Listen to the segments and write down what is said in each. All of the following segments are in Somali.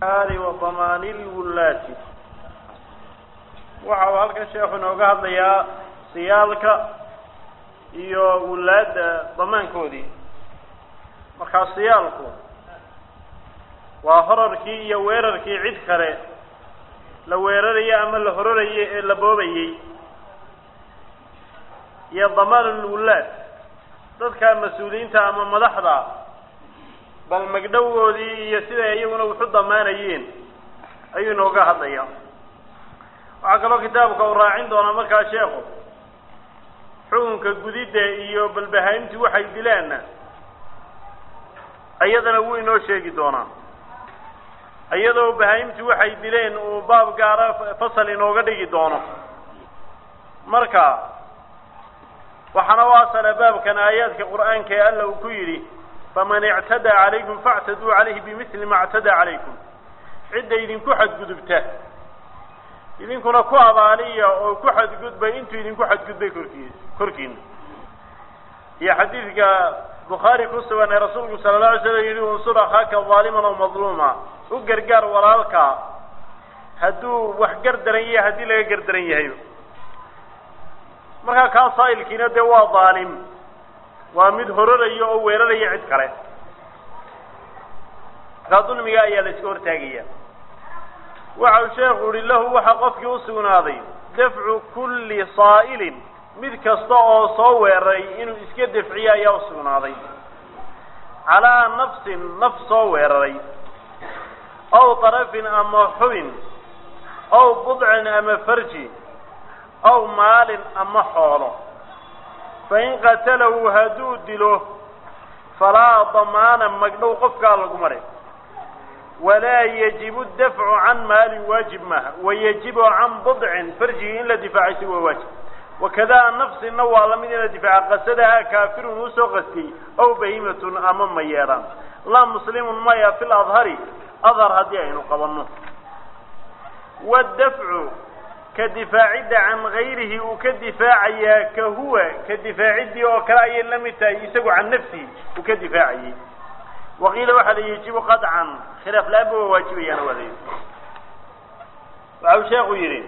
وضمان الولاة waxa uu halkan sheekhu inooga hadlayaa siyaalka iyo wulaadda damaankoodii markaa siyaalku waa horarkii iyo weerarkii cid kale la weerarayay ama la hororayay ee la boobayey iyo damaanulwulaad dadka mas-uuliyiinta ama madaxda bal magdhowgoodii iyo siday iyaguna wuxu damaanayeen ayuu inooga hadlaya waxaa kaloo kitaabka uu raacin doonaa markaa sheekhu xukunka gudidda iyo balbahayntii waxay dilaanna iyadana wuu inoo sheegi doonaa iyadoo bahaymtii waxay dileen uu baab gaara fasal inooga dhigi doono marka waxaana u asala baabkan aayaadka qur'aanka ee alla uu ku yidhi faman ictadaa calaykum factaduu calayhi bimili ma ctadaa calaykum cidda idinku xadgudubta idinkuna ku abaaliya oo ku xadgudbay intuu idinku xadgudbay korkii korkiina iyo xadiidka bukhaari ku sugan ee rasuulku sala la alay slam yihi unsur akhaaka zaaliman oo madluuma u gargaar walaalka hadduu wax gardaran yahay haddii laga gardaran yahay markaa kaa saa'ilkiina dee waa daalim waa mid hororaya oo weeraraya cid kale markaa dulmiga ayaa la iska hortaagaya waxa uu sheekhu uhi lahu waxa qofkii usugnaaday dafcu kulli saa'ilin mid kasta oo soo weeraray inuu iska dafciyo ayaa usugnaaday calaa nafsin naf soo weeraray aw darafin ama xubin aw budcin ama farji aw maalin ama xoolo fain qatalahu hadduu dilo falaa damaana magdhow qofkaa lagu maray walaa yajibu dafcu can maalin waajib maaha wayajibu can budcin farjigii in la difaacaysa waa waajib wakada nafsina waa lamid in la difaaca qasadahaa kaafirun usoo qastiyey aw bahimatun ama mayeedhaan laa muslimun maya fi ladhari adhar haddii aynu qabanno wadafcu ka difaacidda can gayrihi uu ka difaacayaa ka huwa ka difaaciddii oo kale ayay la mid tahay isagu can nafsihi uu ka difaacayay waqiila waxaa la yajibu qadcan khilaaf la-aanba waa waajibayaana waa la yidhi waxau sheekhu yidhi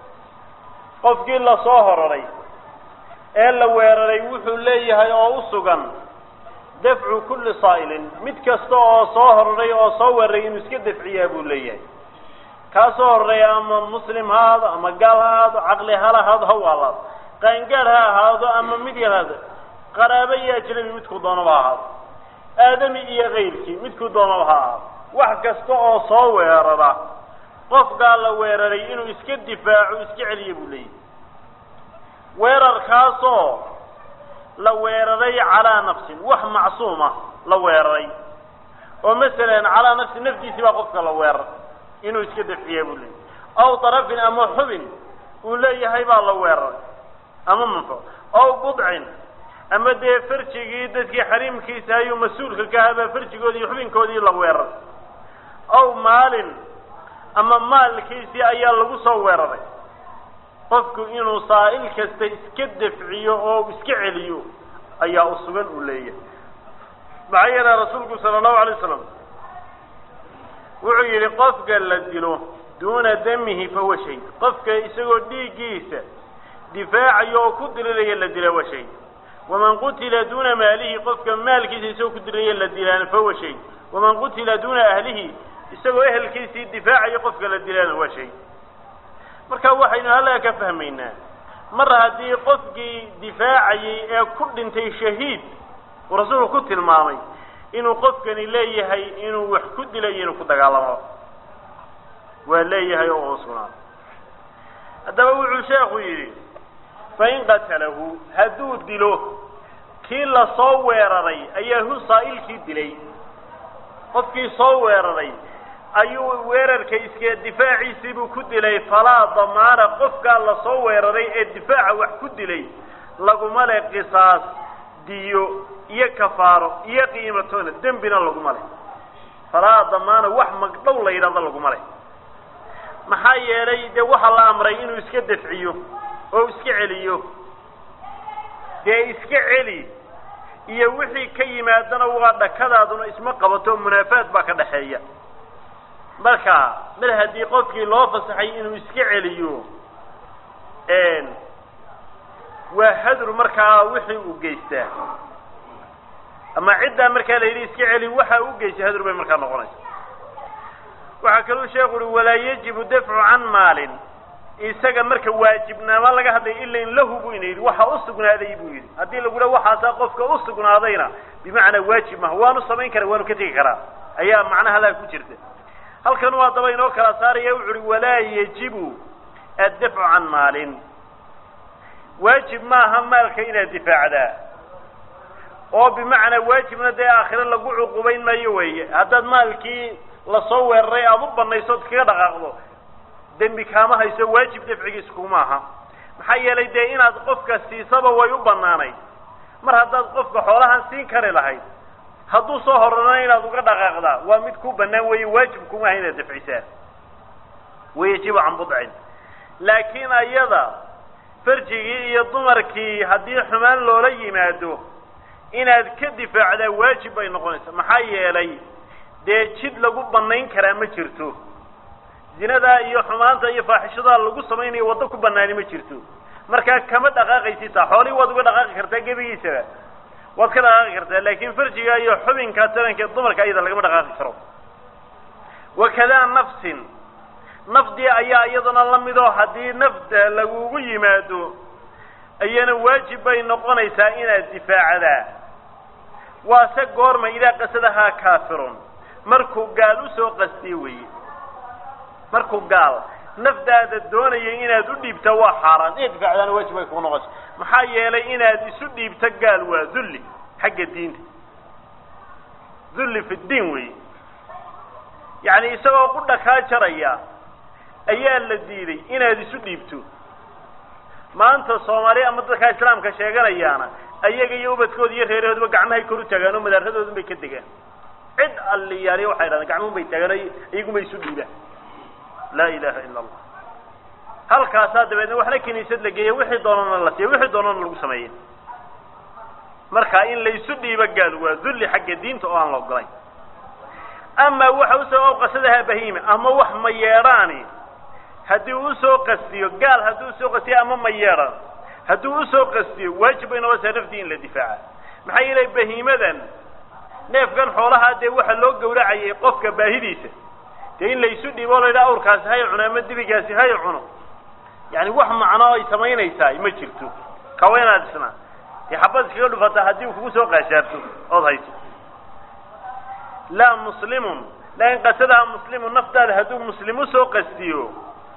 qofkii lasoo hororay ee la weeraray wuxuu leeyahay oo u sugan dafcu kulli saa'ilin mid kasta oo soo hororay oo soo weeraray inuu iska dafciyaa buu leeyahay kaa soo hororay ama muslim ha ahaado ama gaal ha ahaado caqli hal ahaado ha waalaado qaangaad ha ahaado ama mid yar haado qaraabo iyo ajnabi midkuu doonaba ha ahaado aadami iyo kayrkii midkuu doonaba ha ahaado wax kasta oo soo weerara qofkaa la weeraray inuu iska difaaco iska celiya buu leeyahy weerarkaasoo la weeraray calaa nafsin wax macsuuma la weeraray oo masalan calaa nafsin naftiisii baa qofka la weerar inuu iska dafciya buu leeyahy aw darafin ama xubin uu leeyahay baa la weeraray ama manfo aw budcin ama dee farjigii dadkii xariimkiisa ayuu mas-uulka ka ahaa baa farjigoodii xubinkoodii la weeraray aw maalin ama maalkiisii ayaa lagu soo weeraray qofku inuu saa'il kasta iska dafciyo oo iska celiyo ayaa u sugan uu leeyahay maxaa yeele rasuulku sala allahu alay wasalam wuxuu yidhi qofka la dilo duuna damihi fahuwa shayd qofka isagoo dhiiggiisa difaacayo oo ku diriraya la dila waa shayd waman qutila duuna maalihi qofka maalkiisa isagoo ku diriraya la dilaana fahuwa shayd waman qutila duuna ahlihi isagoo ehelkiisii difaacayo qofka la dilaana waa shay marka waxaynu halkaa ka fahmaynaa mar haddii qofkii difaacayay ee ku dhintay shahiid uu rasuulku ku tilmaamay inuu qofkani leeyahay inuu wax ku dilo iyo inuu ku dagaalamo waa leeyahay oo usugnaado haddaba wuxuu sheekhu yidhi fain qatalahu hadduu dilo kii lasoo weeraray ayaa hu saa'ilkii dilay qofkii soo weeraray ayuu weerarka iska difaaciisii buu ku dilay falaa damaana qofkaa lasoo weeraray ee difaaca wax ku dilay laguma le qisaas diyo iyo kafaaro iyo qiimatoona dembina laguma le falaa damaana wax magdhow la yidhahdo laguma le maxaa yeelay dee waxaa la amray inuu iska dafciyo oo iska celiyo dee iska celi iyo wixii ka yimaadana waa dhakadaaduna isma qabato munaafaad baa ka dhaxeeya marka mar haddii qofkii loo fasaxay inuu iska celiyo waa hadru markaa wixii uu geystaa ama ciddaa markaa la yidhi iska celi waxa u geystay hadru bay markaa noqonaysa waxaa kaluu sheekhu uhi walaa yajibu dafcu can maalin isaga marka waajibnaama laga hadlaya ila in lahu buu ina yidhi waxa u sugnaaday buu yidhi haddii lagu dhaha waxaasaa qofka u sugnaadayna bimacnaa waajib maha waanu samayn kara waanu ka tegi karaa ayaa macnaha laa ku jirta halkan waa daba inoo kala saaraya wuxu uhi walaa yajibu addafcu can maalin waajib maaha maalka inaad difaacdaa oo bimacnaa waajibna dee aakhire lagu cuqubayn maayo weeye haddaad maalkii lasoo weeraray aada u banayso od iskaga dhaqaaqdo dembi kaama hayso waajib dafcigiis kuma aha maxaa yeelay dee inaad qofka siisaba way u banaanayd mar haddaad qofka xoolahan siin kari lahayd hadduu soo horana inaad uga dhaqaaqdaa waa mid ku banaan weeye waajib kuma aha inaad dafcisaa wayajibu can budcin laakiin ayada farjigii iyo dumarkii haddii xumaan loola yimaado inaad ka difaacdaa waajib bay noqonaysaa maxaa yeelay dee jid lagu banayn karaa ma jirto zinadaa iyo xumaanta iyo faaxishadaa lagu samaynayo waddo ku banaani ma jirto markaa kama dhaqaaqaysitaa xoolihii waad uga dhaqaaqi kartaa gebigiisaba waad ka dhaqaaqi kartaa laakiin farjiga iyo xubinka taranka dumarka iyada lagama dhaqaaqi karo wakadaa nafsin nafdii ayaa iyaduna la midoo haddii nafta lagugu yimaado ayana waajib bay noqonaysaa inaad difaacdaa waase goorma idaa qasadahaa kaafirun markuu gaal usoo qastiye weeye markuu gaal nafdaada doonaya inaad u dhiibta waa xaaraan inaad difaacdaana waajib bay kugu noqonaysa maxaa yeelay inaad isu dhiibto gaal waa dulli xagga diinta dulli fi ddiin weeye yacni isagoo qudha kaa jaraya ayaa la diiday inaad isu dhiibto maanta soomaaliya ama dadkaa islaamka sheeganayaana ayaga iyo ubadkooda iyo reerahooduba gacmahay kor u taagaan oo madaaradoodan bay ka degaan cid alliyaaliya waxay dhahdeen gacmuhun bay taagaan o iyaguma isu dhiibaan laa ilaha ila allah halkaasaa dabeedna waxna kiniisad la geeya wixii doonana la siiya wixii doonana lagu sameeya marka in laysu dhiibo gaal waa dulli xagga diinta oo aan la ogolayn ama waxa usoo awqasadaha bahiima ama wax ma yeedhaani haddii uu usoo qastiyo gaal haddii usoo qastiyo ama ma yeedhan haddii usoo qastiyo waajib bay noqonaysaa nafdii in la difaaca maxaa yeelay bahiimadan neefkan xoolahaa dee waxa loo gawracayay qofka baahidiisa dee in laysu dhiibo o la yidhaha awrkaasi hay cuno ama dibigaasi hay cuno yani wax macno ay samaynaysaa ma jirto kawa inaad isnaa dee xabad iskaga dhufata haddii uu kugu soo qaashaarto ood hayso laa muslimun laakin qasadaha muslimu naftaada hadduu muslim usoo qastiyo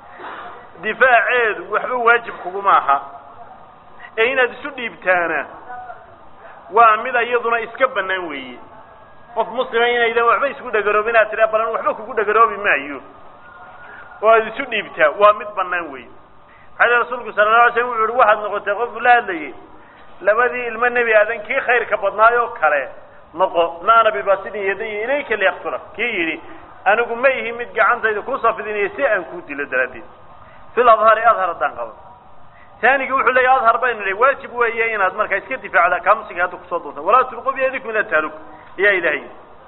difaaceedu waxba waajib kuguma aha ee inaad isu dhiibtaana waa mid iyaduna iska bannaan weeye qof muslima inaydan waxba isku dhagaroobin inaad tiraa balan waxba kugu dhagaroobi maayo oo aad isu dhiibtaa waa mid bannaan weeye maxaa yele rasuulku sala la alay slam wuxu uhi waxaad noqotay qof la hadlayay labadii ilmo nebi aadan kii khayrka badnaayoo kale noqo ma ana bibasidin yadaya ilayka liyaktula kii yidhi anigu ma ihi mid gacantayda kuu safidinaya si aan kuu dilo daraaddeed fil adhari adhar haddaan qabo taanigi wuxuu leeyahy adhar baynu leey waajib weeye inaad markaa iska difaacda kaamsiga hadda kusoo doonta walaa tulqu biyadikum ila tahluk ayaa ilahay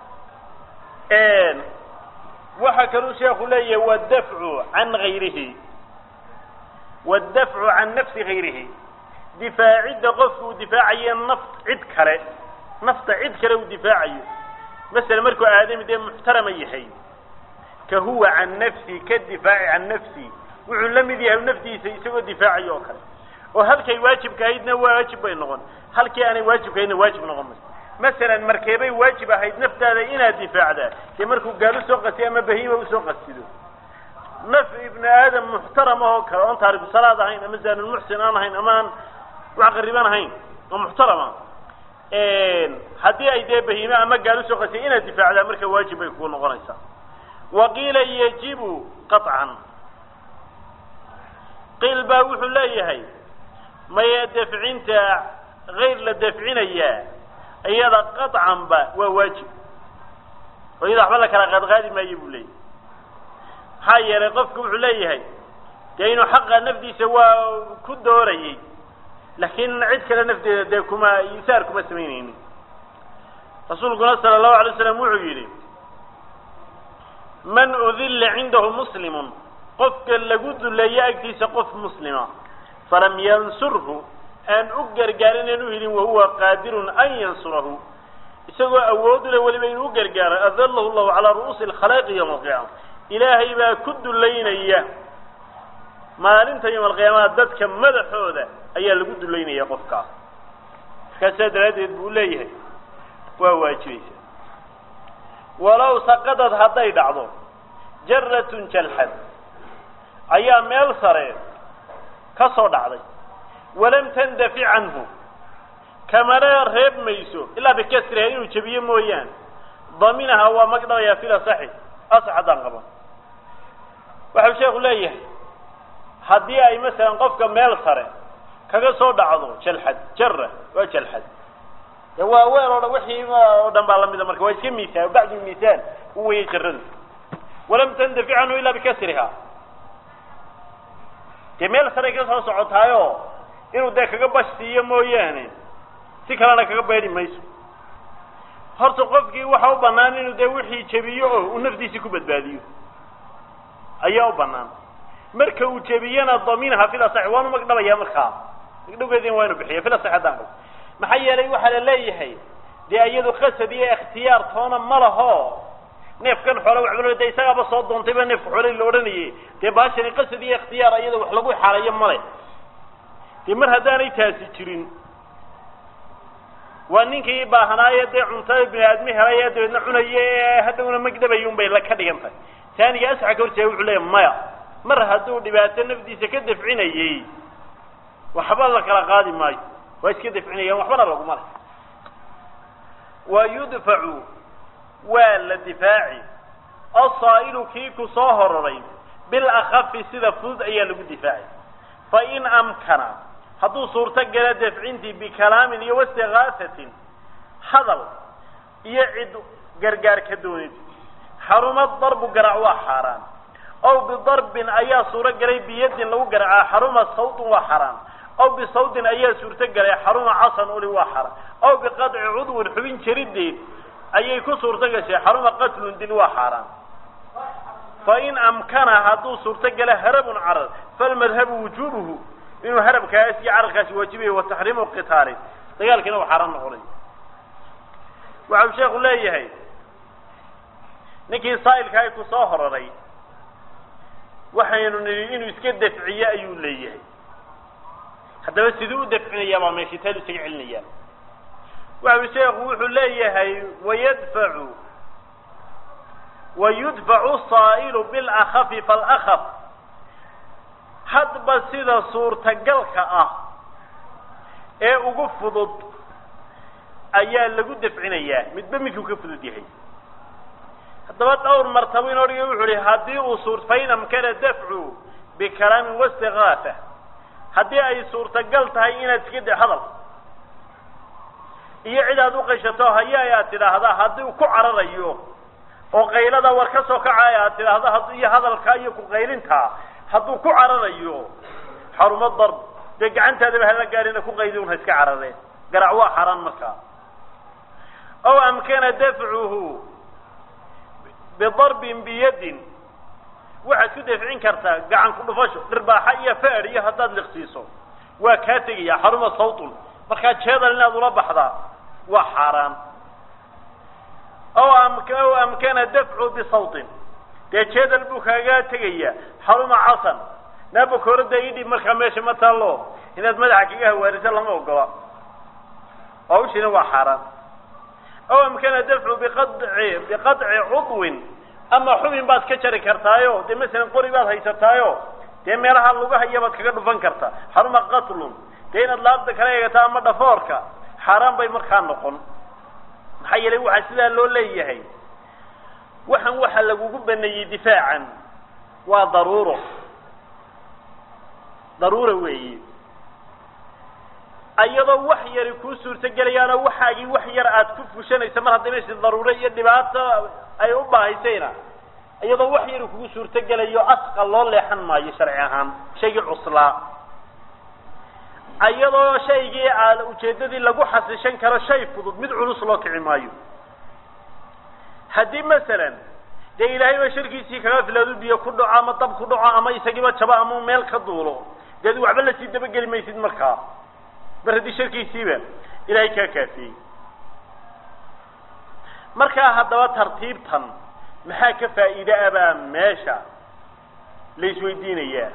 waxa kaluu sheeku leeyahay wadafcu can gayrihi wadafcu can nafsi gayrihi difaacidda qofku uu difaacayo naf cid kale nafta cid kale uu difaacayo masala markuu aadami dee muxtarama yahay ka huwa can nafsi ka difaaci can nafsi wuxuu la mid yahay naftiisa isagoo difaacayo oo kale oo halkay waajibka ahaydna waajib bay noqon halkii aanay waajibka ahaydna waajib noqon mayso masalan markeebay waajib ahayd naftaada inaad difaacdaa dee markuu gaal usoo qasiyo ama bahiima usoo qasido naf ibni aadam muxtarama oo kale oon taariku salaad ahayn ama zaanulmuxsin aan ahayn ama aan wax qariban ahayn oo muxtarama haddii ay dee bahiime ama gaal usoo qasiyo inaad difaacdaa marka waajib bay kugu noqonaysaa waqiila yajibu qaطcan qiil baa wuxuu leeyahay maya dafcinta hayr la dafcinayaa iyada qaطcanba waa waajib oo iyada waxba la kala qaadqaadi maayo buu leeyahay maxaa yeelay qofku wuxuu leeyahay dee inuu xaqa nafdiisa waa ku doorayay laakiin cid kale nafteeda dee kuma isaar kuma samaynaynin rasuulkuna sala allahu alay slam wuxuu yidhi man udilla cindahu muslimun qofka lagu duleeyo agtiisa qof muslima falam yansurhu aan u gargaarin aan u helin wahuwa qaadirun an yansurahu isagoo awood u leh weliba inuu u gargaaro adallahu llahu calaa ru'uusi alkhalaa'iqi yowma alqiyaama ilaahay baa ku dulaynaya maalinta yowma alqiyaamaha dadka madaxooda ayaa lagu dulaynaya qofkaas markaasaa daraaddeed buu leeyahay waa waajibaysa walow saqadad hadday dhacdo jaratun jalxad ayaa meel sare ka soo dhacday walam tandafic canhu kamana reeb mayso ilaa bikasriha inuu jebiyo mooyaane daminaha waa magdhabayaa fil asaxi asax haddaan qaban waxau sheekhu leeyahay haddii ay masalan qofka meel sare kaga soo dhacdo jalxad jara waa jalxad de waa weer oo dhan wixii oo dhan baa lamida marka waa iska miisaan bacdu miisaan u weyay jaradu walam tandafic canhu ilaa bikasriha dee meel saray ka soo socotaayo inuu dee kaga bash siiyo mooyaane si kalena kaga beedhi mayso horta qofkii waxa u banaan inuu dee wixii jebiyo oo uu naftiisii ku badbaadiyo ayaa u banaan marka uu jebiyana daminaha fil asaxi waanu magdhabaya markaa magdhowgeedina waa inu bixiya fil asaxi haddaan qabo maxaa yeelay waxaa la leeyahay dee iyadu qasad iyo ikhtiyaar toona ma laho neefkan xoole waxba de isagaaba soo doontayba neefka xoole la odhanayay dee baashani qasad iyo ikhtiyaar iyada wax lagu xaalayo male dee mar haddaanay taasi jirin waa ninkii baahanaaye dee cuntada bini aadmi helay dabeedna cunaye ee haddawna magdhabay un bay la ka dhigan tahay taaniga asxa ka horjeega wuxuu leeya maya mar hadduu dhibaato nafdiisa ka dafcinayey waxba la kala qaadi maayo waa iska dafcinayaan waxbana laguma leh wa yudfacu waa la difaaci asaa'ilu kii ku soo hororay bilakhafi sida fudud ayaa lagu difaaci fa in amkana hadduu suurto gala dafcintii bikalaamin iyo wastigaasatin hadal iyo cid gargaar ka doonid xaruma darbu garac waa xaaraan aw bidarbin ayaa suuro galay biyadin lagu garacaa xaruma sawtun waa xaaraan aw bisawtin ayaa suurto galay xaruma casan uli waa xaaraan aw biqadci cudwin xubin jarideed ayay ku suurto gashay xaruma qatlun dil waa xaaraan fa in amkana hadduu suurto gala harabun carar falmadhabu wujubuhu inuu harabkaas iyo cararkaasi waajibayo wa taxriimu qitaali dagaalkiina uu xaaraan noqonay waxau sheekhu leeyahay ninkii saa'ilkaay ku soo hororay waxaynu nidhi inuu iska dafciyo ayuu leeyahay haddaba siduu u dafcinayaa baa meeshii taadu isaga celinayaa waxau sheekhu wuxuu leeyahay wayadfacu wayudfacu saa'ilu bilakhafi falakaf hadba sida suurtagalka ah ee ugu fudud ayaa lagu dafcinayaa midba midkuu ka fudud yahay haddaba dhowr martabo inoo dhigay wuxu uhi haddii uu suur fain amkana dafcu bikalaamin wastigaafa haddii ay suurtagal tahay inaad iska de hadal iyo cid aad uqashato hayaay aad tidhaahdaa haddii uu ku cararayo oo qaylada war ka soo kacay aad tidhaahda had iyo hadalka iyo kuqaylintaa hadduu ku cararayo xarumo darb dee gacantaadaba hala gaarina ku qaydi un ha iska carareen garac waa xaaraan markaa aw amkana dafcuhu bidarbin biyadin waxaad ku dafcin kartaa gacan ku dhufasho dhirbaaxa iyo faad iyo haddaad liqsiiso waa kaa tegaya xaruma sawtun markaa jeedal inaad ula baxdaa waa xaaraan aw am aw amkana dafcu bisawtin dee jeedal buu kaaga tegaya xaruma casan naabakoorada idhib markaa meesha ma taallo inaad madaxa kaga hawaariso lama ogola hawshina waa xaaraan aw amkana dafcu biqadci biqadci cudwin ama xubin baad ka jari kartaayo dee masalan qori baad haysataayo dee meelaha lugaha baad kaga dhufan kartaa xaruma qatlun dee inaad laabta kala eegato ama dhafoorka xaaraan bay markaa noqon maxaa yeelay waxaa sidaa loo leeyahay waxan waxa lagugu baneeyey difaacan waa daruuro daruura weeyi iyadoo wax yari kuu suurto gelayaanoo waxaagii wax yar aad ku fushanaysa mar hadday meshi daruuro iyo dhibaato ay u baahaysayna iyadoo wax yari kugu suurto gelayo asqa loo leexan maayo sharci ahaan shaygii cuslaa iyadoo shaygii aa ujeedadii lagu xasishan karo shay fudud mid culus loo kici maayo haddii masalan dee ilaahay ba sharkiisii kaga filaadu biyo ku dhaco ama dab ku dhaco ama isagiiba jabo ama meel ka duulo dee ad waxba lasii dabageli maysid markaa mar haddii sharkiisiiba ilaahay kaa kaafiyey markaa haddaba tartiibtan maxaa ka faa'iide ah baa meesha la isweydiinayaa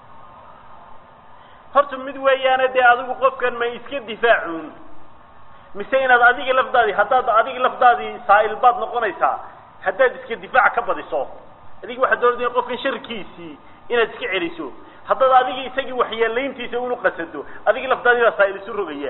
horta mid weeyaane dee adigu qofkan ma iska difaacuun mise inaad adiga lafdaadii haddaad adiga lafdaadii saa'il baad noqonaysaa haddaad iska difaac ka badiso adiga waxaad doonaysa qofkan sharkiisii inaad iska celiso haddaad adiga isagii waxyeelayntiisa unu qasado adiga lafdaadii baa saa'il isu rogaya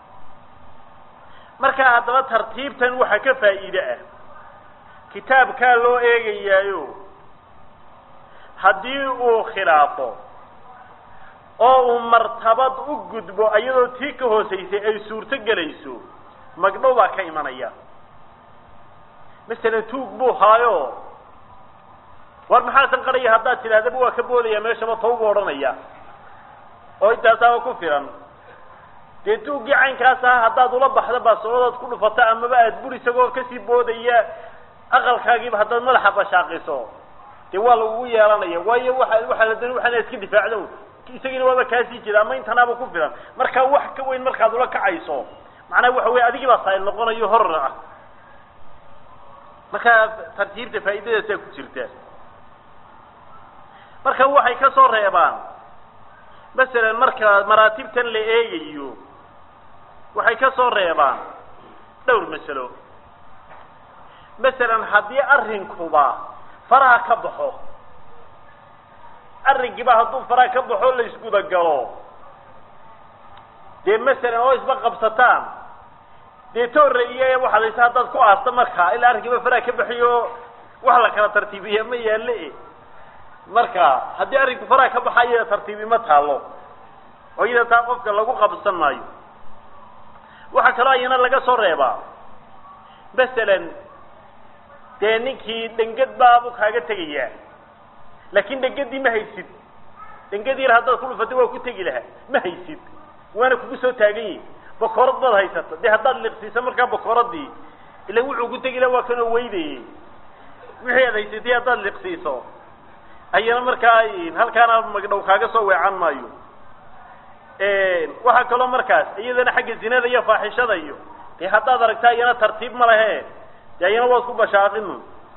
markaa haddaba tartiibtan waxaa ka faa'iide ah kitaabkaa loo eegayaayo haddii uu khilaafo oo uu martabad u gudbo iyadoo tii ka hoosaysay ay suurto gelayso magdhow baa ka imanaya masalan tuug buu haayo war maxaasan qaraya haddaad tidhahdaba waa ka boodaya meeshaba tawbu odhanaya oo intaasaaba ku filan dee tuuggii caynkaas aha haddaad ula baxdo baasoodaad ku dhufato amaba aad bur isagoo kasii boodaya aqalkaagiiba haddaad madaxa bashaaqiso dee waa lagugu yeelanaya waayo waa waxaa la doonay waxaana iska difaacdo isagiina waaba kaasii jira ama intanaaba ku filan markaa wax ka weyn markaad ula kacayso macnaha waxa weye adigii baa saa'il noqonayo hor ah markaa tartiibta faa'iidadaasaa ku jirta marka waxay ka soo reebaan masalan marka maraatibtan la eegayo waxay ka soo reebaan dhowr masalo masalan haddii arrinkuba faraha ka baxo arrinkiiba hadduu faraha ka baxo la isgudagalo dee masalan oo isba qabsataan dee toorre iyo waxaad haysa haddaad ku aasto markaa ilaa arrinkiiba faraha ka baxiyo wax la kala tartiibiya ma yaale marka haddii arrinku faraha ka baxa iyada tartiibi ma taalo oo iyada taa qofka lagu qabsan maayo waxaa kaloo ayana laga soo reebaa masalan dee ninkii dhengad baabu kaaga tegayaa laakin dhengadii ma haysid dhengad yar haddaad ku dhufato waa ku tegi lahaa ma haysid waana kugu soo taagan yihi bakoorad baad haysata dee haddaad liqsiiso markaa bakooradii ila wuxuu ku tegi laha waa kanoo weydayey wixii aad haysatay haddaad liqsiiso ayana markaa halkaana magdhow kaaga soo weecan maayo waxaa kaloo markaas iyadana xagga zinada iyo faaxishada iyo dee haddaad aragta iyana tartiib ma lehe dee ayana waad ku bashaaqinu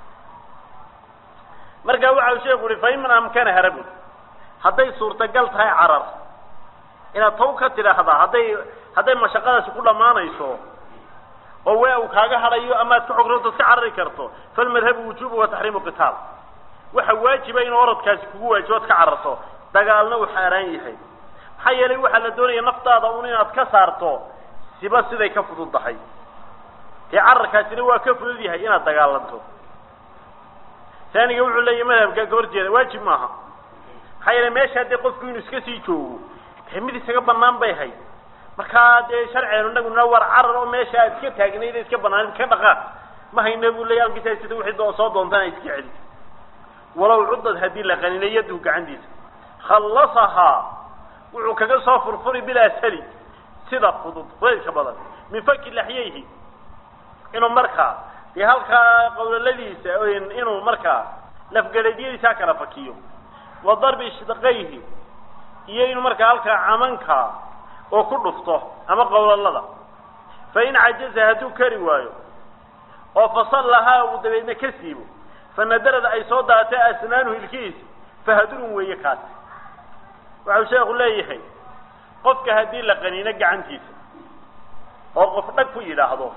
marka waxa uu sheeku uhi fa in man amkana harabun hadday suurtagal tahay carar inaad taw ka tidhaahdaa hadday hadday mashaqadaasi ku dhammaanayso oo wee uu kaaga hadhayo ama ad ka xogrootaad ka carari karto falmadhabu wujubu wa taxriimu qitaal waxa waajiba inuu orodkaasi kugu waajibo ad ka cararto dagaalna uu xaaraan yahay maxaa yeelay waxaa la doonaya naftaada un inaad ka saarto siba siday ka fududdahay dee cararkaasina waa ka fudud yahay inaad dagaalanto taaniga wuxuu leeyahy madhabka ka horjeeda waajib maaha maxaa yeelay meeshaa dee qofku inuu iska sii joogo dee mid isaga banaan bay hayd markaa dee sharceenu inaguna war carar oo meesha aad iska taagnayd iska banaan ka dhaqaaq ma hayna buu leeya alkiisa sida wixii doo soo doontana iska celi walow cuddad haddii la qaninay yadduhu gacantiisa khallasahaa wuxuu kaga soo furfuri bilaa sali sida fudud fudaydka badan min faki laxyayhi inuu markaa dee halkaa qawlaladiisa inuu markaa lafgaleedyadiisa kala fakiyo wa darbi shidqayhi iyo inuu markaa halkaa camanka oo ku dhufto ama qawlalada fa in cajaza hadduu kari waayo oo fasallahaa uu dabeedna ka siibo fanadarada ay soo daatay asnaanuhu ilkihiisa fahadurun weeye kaasi waxau sheekhu leeyahay qofka haddii la qaniino gacantiisa oo qof dhag ku yidhaahdo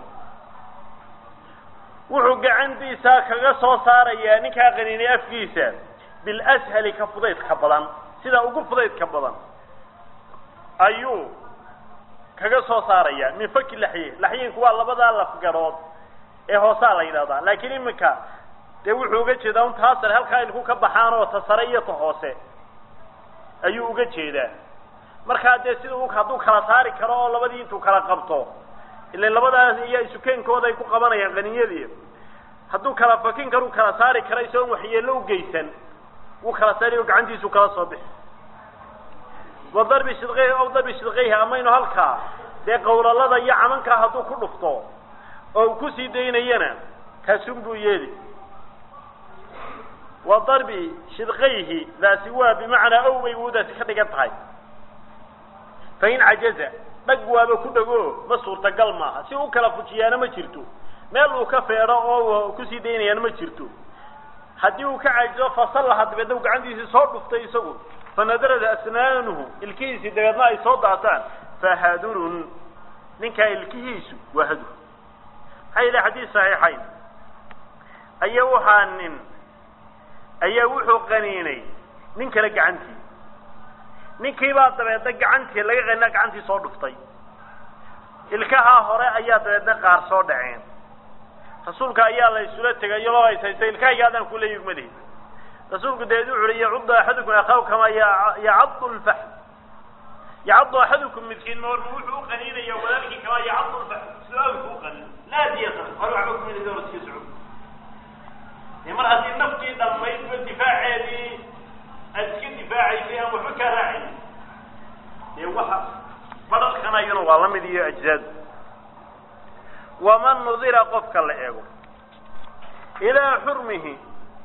wuxuu gacantiisa kaga soo saarayaa ninkaa qaniinay afkiisa bilashali ka fudaydka badan sida ugu fudaydka badan ayuu kaga soo saarayaa min faki laxye laxyinku waa labadaa lafgarood ee hoosaa la yidhahdaa laakiin iminka dee wuxuu uga jeedaa un taa sare halkaa ilku ka baxaan oo ta sare iyo ta hoose ayuu uga jeedaa markaa dee sida u hadduu kala saari karo oo labadii intuu kala qabto ila labadaas iyo isukeenkooda ay ku qabanayaan qaniyadii hadduu kala fakin karu kala saari kara isagoon waxyeello u geysan wuu kala saari oo gacantiisu kala soo bixi wa darbi shidqeyhi aw darbi shidqeyhi amaynu halkaa dee qawlalada iyo camankaa hadduu ku dhufto oo uu kusii daynayana kaasun buu yeeli wa darbi shidqayhi daasi waa bimacnaa ow bay wudaasi ka dhigan tahay fain cajaza dhag waaba ku dhego ma suurtagal maaha si u kala fujiyaana ma jirto meel uu ka feedho oo kusii daynayaana ma jirto haddii uu ka cajizo fasallaha dabeedna u gacantiisii soo dhuftay isagu fanadarada asnaanuhu ilkihiisii dabeedna ay soo daataan fahadurun ninkaa ilkihiisu waa hadur maxaa yidhi xadiis saxiixayn ayaa waxaa nin ayaa wuxuu qaniinay nin kale gacantii ninkiibaa dabeedna gacantii laga qanina gacantii soo dhuftay ilkahaa hore ayaa dabeedna qaar soo dhaceen rasuulka ayaa la isula tegay iyadoo ay haysta ilkahayga adaan kula yugmadahi rasuulku dabeed wuxu uhi yacuddu axadukum akhaw kamaa yacaddu lfax yacaddu axadukum midkiin moorma wuxuu u qaniinaya walaalkii kamaa yacaddu lfax su-aalku u qanin laa diyatan hore waxba kumid dowla iska socod dee mar haddii naftii dhammaydba difaaceedii aad iska difaacaysay aan waxba kaa raacayn dee waxa badhalkana iyana waa la mid iyo ajzaadu waman nudira qofka la eego ilaa xurmihi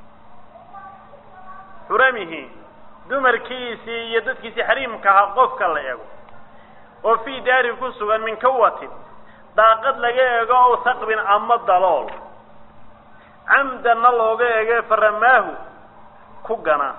xuramihi dumarkiisii iyo dadkiisii xariimka ahaa qofka la eego oo fii daari ku sugan min kawatin daaqad laga eego ow saqbin ama dalool camdanna looga eege faramaahu ku gana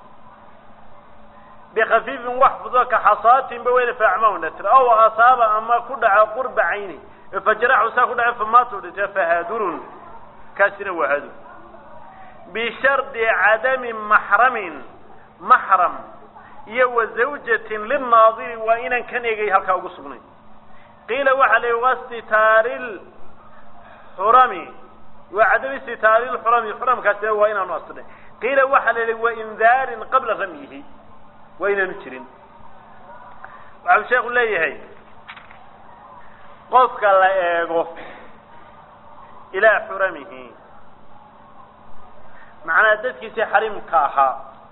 bikafiifin wax fudo ka xasaatinba weyna faacmahu nasr ow asaaba ama ku dhaca qurba cayni fajaraxu saa ku dhace famaatu dhinte fahaadurun kaasina waa hadur bishardi cadami maxramin maxram iyo wa zawjatin lilnaadiri waa inaan kan eegay halkaa ugu sugnayn qiila waxaa la yihi wastitaari lxurami waa cadami istitaari lxurami xuramkaasina waa inaanu astinay qiila waxaa la yihi waindaarin qabla ramyihi waa inaanu jirin waxau sheekhu leeyahay qofka la eego ilaa xuramihi macnaa dadkiisii xarimka ahaa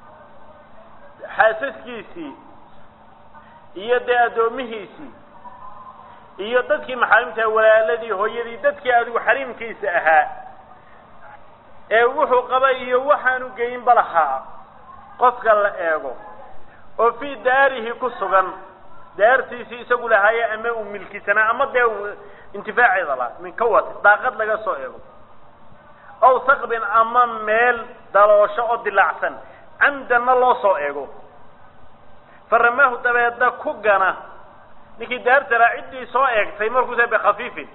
xaasaskiisii iyo dee addoomihiisii iyo dadkii maxaarimta walaaladii hooyadii dadkii adigu xariimkiisa ahaa ee wuxuu qabay iyo waxaanu geynba lahaa qofka la eego oo fii daarihi ku sugan daartiisii isagu lahaaye ama uu milkisanaa ama dee uu intifaaceeda lahaa min kawat daaqad laga soo eego ow saqbin ama meel daloosho oo dilaacsan camdanna loo soo eego faramaahu dabeedna ku gana ninkii daartala ciddii soo eegtay markuusa bikhafiifin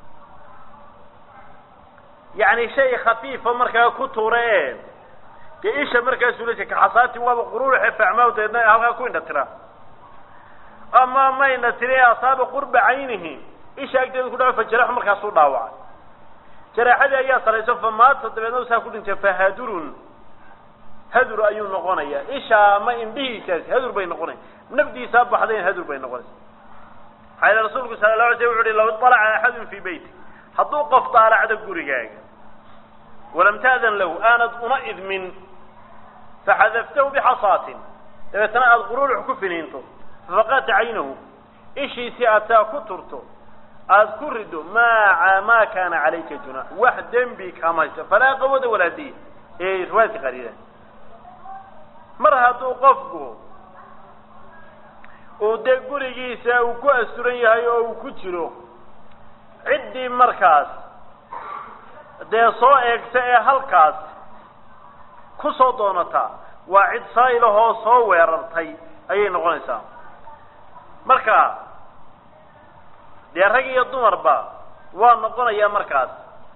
yacni shay khafiifa markaa ku tuura ee dee isha markaasuu la ka xasaatin waaba qururuxe facmaahu dabeedna halkaa ku indha tira ama mayna tiri asaaba qurba caynihi isha agteeda ku dhaco fajaraxu markaasuu dhaawacay jaraaxadii ayaa salayso famaata dabeedna saa ku dhintay fahadurun hadur ayuu noqonaya isha ama indhihiisaasi hadur bay noqonaya nafdiisaa baxdayn hadur bay noqonaysa maxaa yele rasuulku sala la alay slam wuxu uhi law iطalaca axadun fii beyti hadduu qof daalacdo gurigaaga walam ta'dan lahu aanad una idmin faxadaftahu bixasaatin dabeetana aada quruurux ku finiinto fafaqata caynahu ishiisii aad taa ku turto aada ku rido maa maa kaana calayka junaax wax dembi kama hayso falaa qawada walaa diya ee riwaayadka qariida mar hadduu qofku uu dee gurigiisa uu ku asturan yahay oo uu ku jiro ciddii markaas dee soo eegta ee halkaas ku soo doonataa waa cid saa'ilahoo soo weerartay ayay noqonaysaa marka dee rag iyo dumarba waa noqonayaa markaas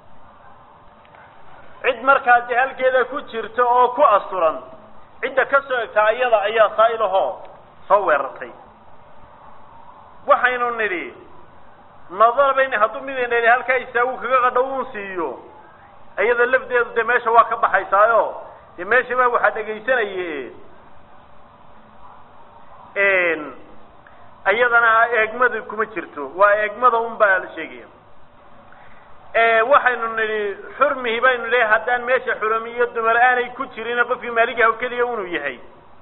cid markaas dee halkeeda ku jirta oo ku asturan cidda ka soo egtaa iyada ayaa saa'ilahoo soo weerartay waxaynu nidhi nadar bayni hadduu midayna idhi halkaa istaagu kaga qadhow un siiyo iyada lafdeedu dee meesha waa ka baxaysaayo dee meeshaba waxaa dhegaysanaye iyadana eegmada kuma jirto waa eegmada un baa la sheegaya waxaynu nidhi xurmihi baynu leehay haddaan meesha xurami iyo dumar aanay ku jirin qofkii maaligaha keliya inuu yahay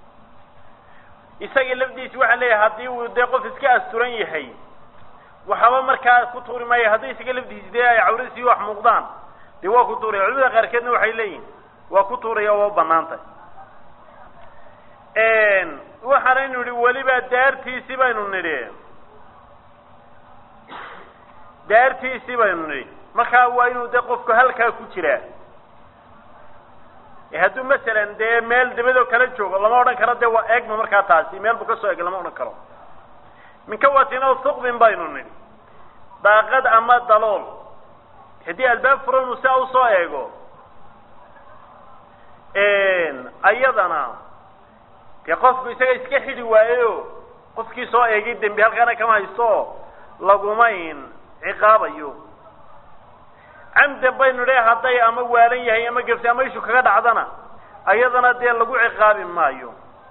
isaga lafdiisi waxaan leeyahay haddii uu dee qof iska asturan yahay waxaba markaa ku tuuri maayo haddii isaga lafdiisi dee ay cawradiisii wax muuqdaan dee waa ku tuuraya culimada qaarkeedna waxay leeyihin waa ku tuuraya waa u banaan tahay waxaanaynu nidhi weliba daartiisii baynu nidhi daartiisii baynu nidhi markaa waa inuu dee qofku halkaa ku jiraa hadduu masalan dee meel dabadoo kala joogo lama odhan karo dee waa eegma markaa taasi meel buu kasoo eg lama odhan karo minkawatin o suqbin baynu nidhi daaqad ama dalool haddii albaab furanu si a usoo eego ayadana dee qofku isaga iska xidhi waayeyo qofkii soo eegay dembi halkaana kama haysto lagumayn ciqaabayo camdan baynu dhe hadday ama waalan yahay ama gefsi ama ishu kaga dhacdana ayadana dee lagu ciqaabi maayo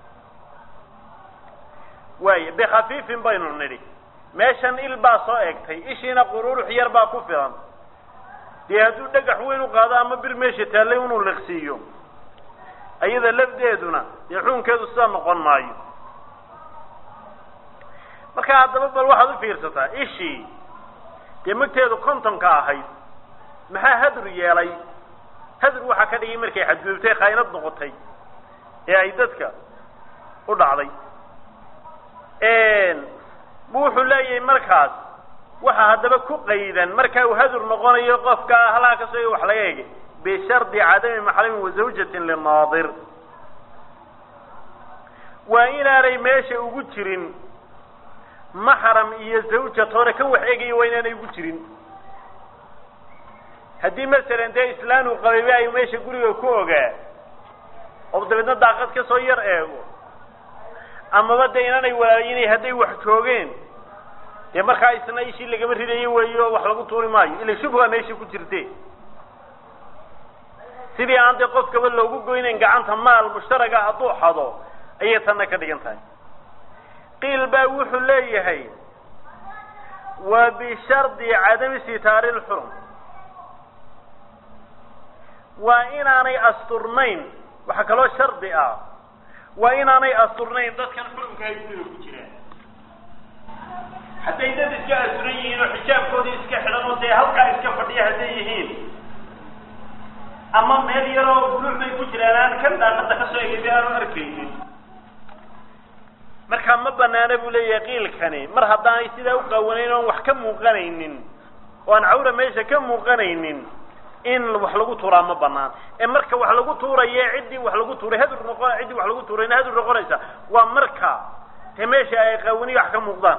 waaya bikhafiifin baynu nidhi meeshan il baa soo eegtay ishiina qururux yar baa ku filan dee hadduu dhagax weyn u qaado ama bir meesha taallay inuu liqsiiyo ayada lafdeeduna dee xukunkeedu sidaa noqon maayo marka haddaba bal waxaad u fiirsataa ishii dee magteedu kontonka ahayd maxaa hadur yeelay hadur waxaa ka dhigay markay xadgudubtay khaynad noqotay ee ay dadka u dhacday wuxuu leeyahay markaas waxa haddaba ku qaydan marka uu hadur noqonayo qofka halkaa ka soo wax laga egay bishardi cadami maxramin wa zawjatin linaadir waa inaanay meesha ugu jirin maxram iyo zawjatoona kan wax eegaya waa inaanay ugu jirin haddii masalan dee islaan uu qabayba ay meesha guriga ku ogaa oo dabeedna daaqad ka soo yar eego amaba dee inaanay walaalinay hadday wax joogeen dee markaa isna ishii lagama ridayo weeyo oo wax lagu tuuri maayo ila shubha meesha ku jirte sidii aan dee qofkaba loogu goynayn gacanta maal mushtaraga hadduu xado ayay tanna ka dhigan tahay qiil baa wuxuu leeyahay wa bishardi cadami sitaari lxurum waa inaanay asturnayn waxaa kaloo shardi ah waa inaanay asturnayn dadkan xurumka ay guriga ku jiraan hadday dad iska asturan yihiin oo xijaabkoodii iska xidhan oo dee halkaa iska fadhiya hadday yihiin ama meel yaroo buluuc bay ku jiraan aan kan daaqada ka soo egay aanu arkaynin markaa ma banaana buu leeyahay qiilkani mar haddaanay sidaa u qaawanayn oon wax ka muuqanaynin oo aan cawra meesha ka muuqanaynin in wax lagu tuuraa ma banaan ee marka wax lagu tuuraye ciddii wax lagu tuuray hadur noqon ciddii wax lagu tuurayna hadur noqonaysa waa marka te meesha ay qaawani wax ka muuqdaan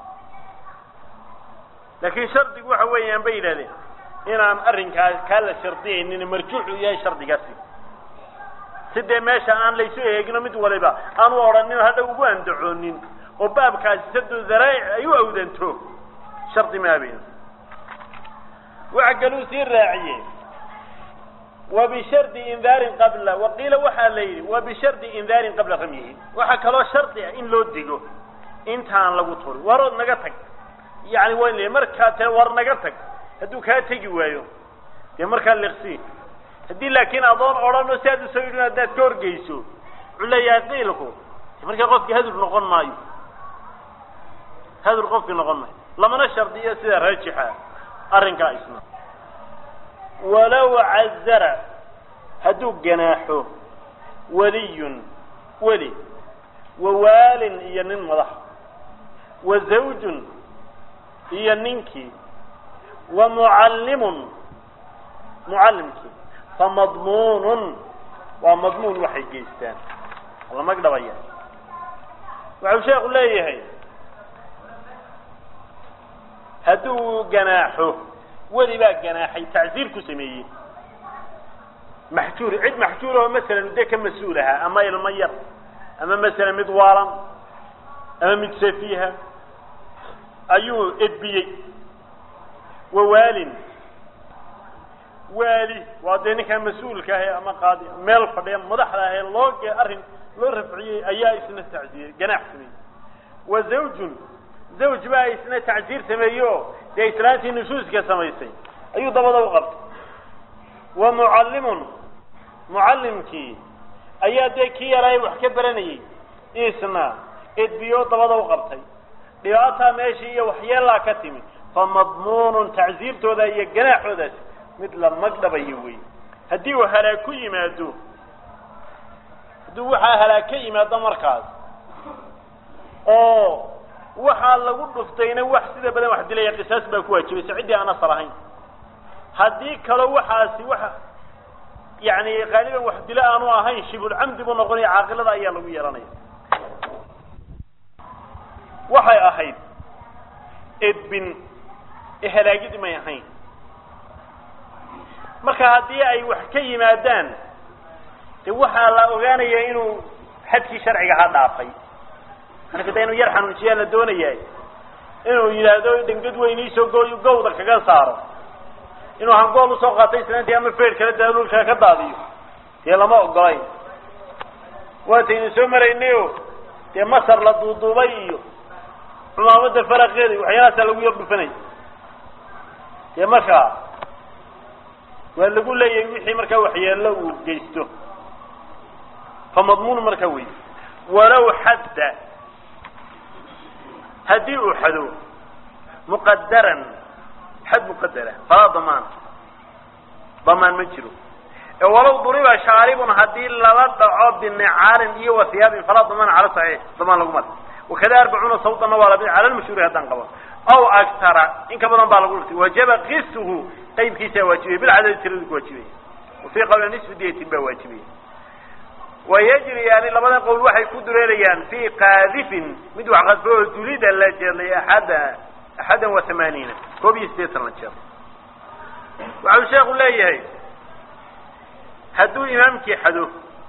laakiin shardigu waxa weeyaan bay yidhahdeen inaan arrinkaas kaa la shardiyaynin marjuuxu yahay shardigaasi si dee meesha aan laysu eegino mid waliba aan u odhanin hadha ugu andacoonin oo baabkaasi sadu daraa'ic ay u awdanto shardi maaben waxa kaluu sii raaciye wa bishardi indaarin qabla waqiila waxaa la yidhi wa bishardi indaarin qabla ramyihi waxaa kaloo shardi ah in loo digo intaan lagu turin warood naga tag yani waa in markaa te war naga tag hadduu kaa tegi waayo dee markaa liqsi haddii laakiin adoon odhano si aad usoo yidhin haddaad ka horgeyso wuxuu leeyahay qiilku markaa qofkii hadur noqon maayo hadur qofkii noqon maayo lamana shardiyo sida raajixa arrinkaa isna walow cazara hadduu ganaaxo waliyun weli wa waalin iyo nin madax wa zawjun iyo ninkii wa mucallimun mucallimkii famadmuunun waa madmuun waxay geystaan lamag dhabaya waxau sheekhu leeyahay hadduu ganaaxo weli baa ganaaxay tacsiir ku sameeyey maxjuur cid maxjuur oo masalan de ka mas-uul ahaa ama ilmo yar ama masalan mid waalan ama mid safiiha ayuu edbiyey wa waalin waali waa dee ninkaa mas-uulka ahe ama qaadi meel fadhiya madaxda ahe loo arrin loo rafciyey ayaa isna tacsiir ganaax sameeyey wa zawjun zawj baa isna tacsiir sameeyo dee islaantii nusuuska samaysay ayuu dabada u qabtay wa mucallimun mucallimkii ayaa dee kii yaraay wax ka baranayey isna edbiyo dabada u qabtay dhibaataa meeshii iyo waxyeelaa ka timi fa madmuunun tacsiirtooda iyo ganaaxoodaasi mid la magdhabayo wey haddii uu halaag ku yimaado hadduu waxaa halaag ka yimaado markaas oo waxaa lagu dhuftayna wax sida badan wax dilaya qisaas baa ku waajibaysa ciddii aan asal ahayn haddii kaloo waxaasi wax yani qaaliban wax dilo aanu ahayn shibulcamdi buu noqonaya caaqilada ayaa lagu yeelanaya waxay ahayd edbin halaagid may ahayn marka haddii ay wax ka yimaadaan de waxaa la ogaanaya inuu xadkii sharciga ha dhaafay marka de inuu yar xanuunjiyaa la doonaya inuu yidhaahdo dhengad weyniisoo gooy gawda kaga saaro inuu hangool usoo qaatay islaantii ama feer kale daalulkaa ka daadiyo dee lama ogolayn waataynu soo maraynayo dee masar la duuduubay iyo cumaamada faraqeeda iyo waxyaalahaasa lagu yar dhufanay dee markaa waa lagu leeyahay wixii markaa waxyeelo uu geysto fa madmuun markaa wey walow xadda haddii uu xado muqadaran xad muqadara falaa damaan damaan ma jiro walow duriba shaaribun haddii lala dhaco binicaalin iyo wahiyaabin falaa damaan cala saxiix damaan laguma le wakada arbacuuna sawtanna waa lamid cala lmashhuuri haddaan qaban aw aktara in ka badan baa lagu dhurtay wajaba qisuhu qaybkiisaa waajibaya bilcadadi tiradu ku waajibaya wafii qawli nisfi diyatin baa waajibaya wayajriyaani labadan qowl waxay ku dureerayaan fi qaadifin mid wax qadfo oo dulida la jeedlay axada axadan wa hamaaniina koob iyo siddeetan la jeer waxau sheekhu leeyahay hadduu imaamkii xado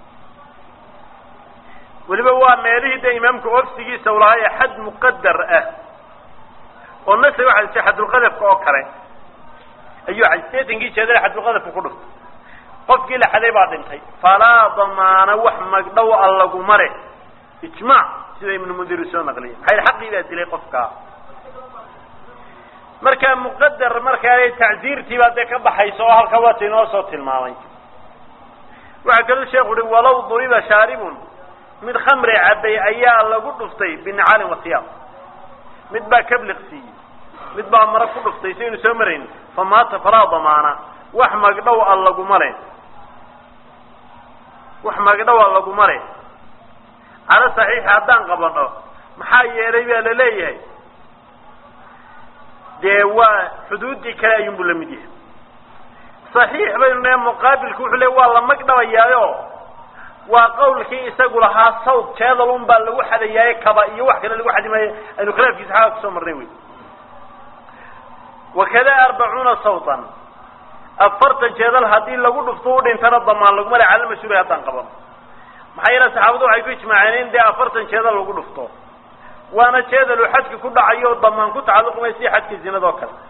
weliba waa meelihii dee imaamka ofsigiisa ulahaa ee xad muqadar ah oo nasa waxa jira xadulqadafka oo kale ayuu sideetankii jeedale xadulqadafka ku dhuftay qofkii la xaday baa dhintay falaa damaana wax magdhow a laguma leh ijmaac sida ibnu mundir soo naqliyay maxay xaqii baa dilay qofkaa marka muqadar markaa tacziirtii baa dee ka baxaysa oo halka waata inoo soo tilmaamay waxaa kaluu sheekhu uhi walow duriba shaaribun mid khamri cabay ayaa lagu dhuftay binicaalin wasiyaab mid baa kabliq siiyey mid baa mara ku dhuftay saynu soo marayn fa maata falaa damaana wax magdhow a laguma le wax magdhow a laguma le cala saxiixi haddaan qabano maxaa yeelay baa la leeyahay dee waa xuduuddii kale ayuunbu la mid yahay saxiix baynu ne muqaabilku wuxuu le waa la magdhabayaayo waa qawlkii isagu lahaa sawd jeedal un baa lagu xadayaaye kaba iyo wax kale lagu xadi maayo aynu khilaafkiisa xaga kusoo marnay wey wakada arbacuuna sawtan afartan jeedal haddii lagu dhufto u dhintana damaan laguma le cala mashhuuri haddaan qabano maxaa yeele saxaabadu waxay ku ijmaaceen in dee afartan jeedal lagu dhufto waana jeedal uu xadka ku dhacayo damaan ku tacalluqmay si xadka zinada oo kale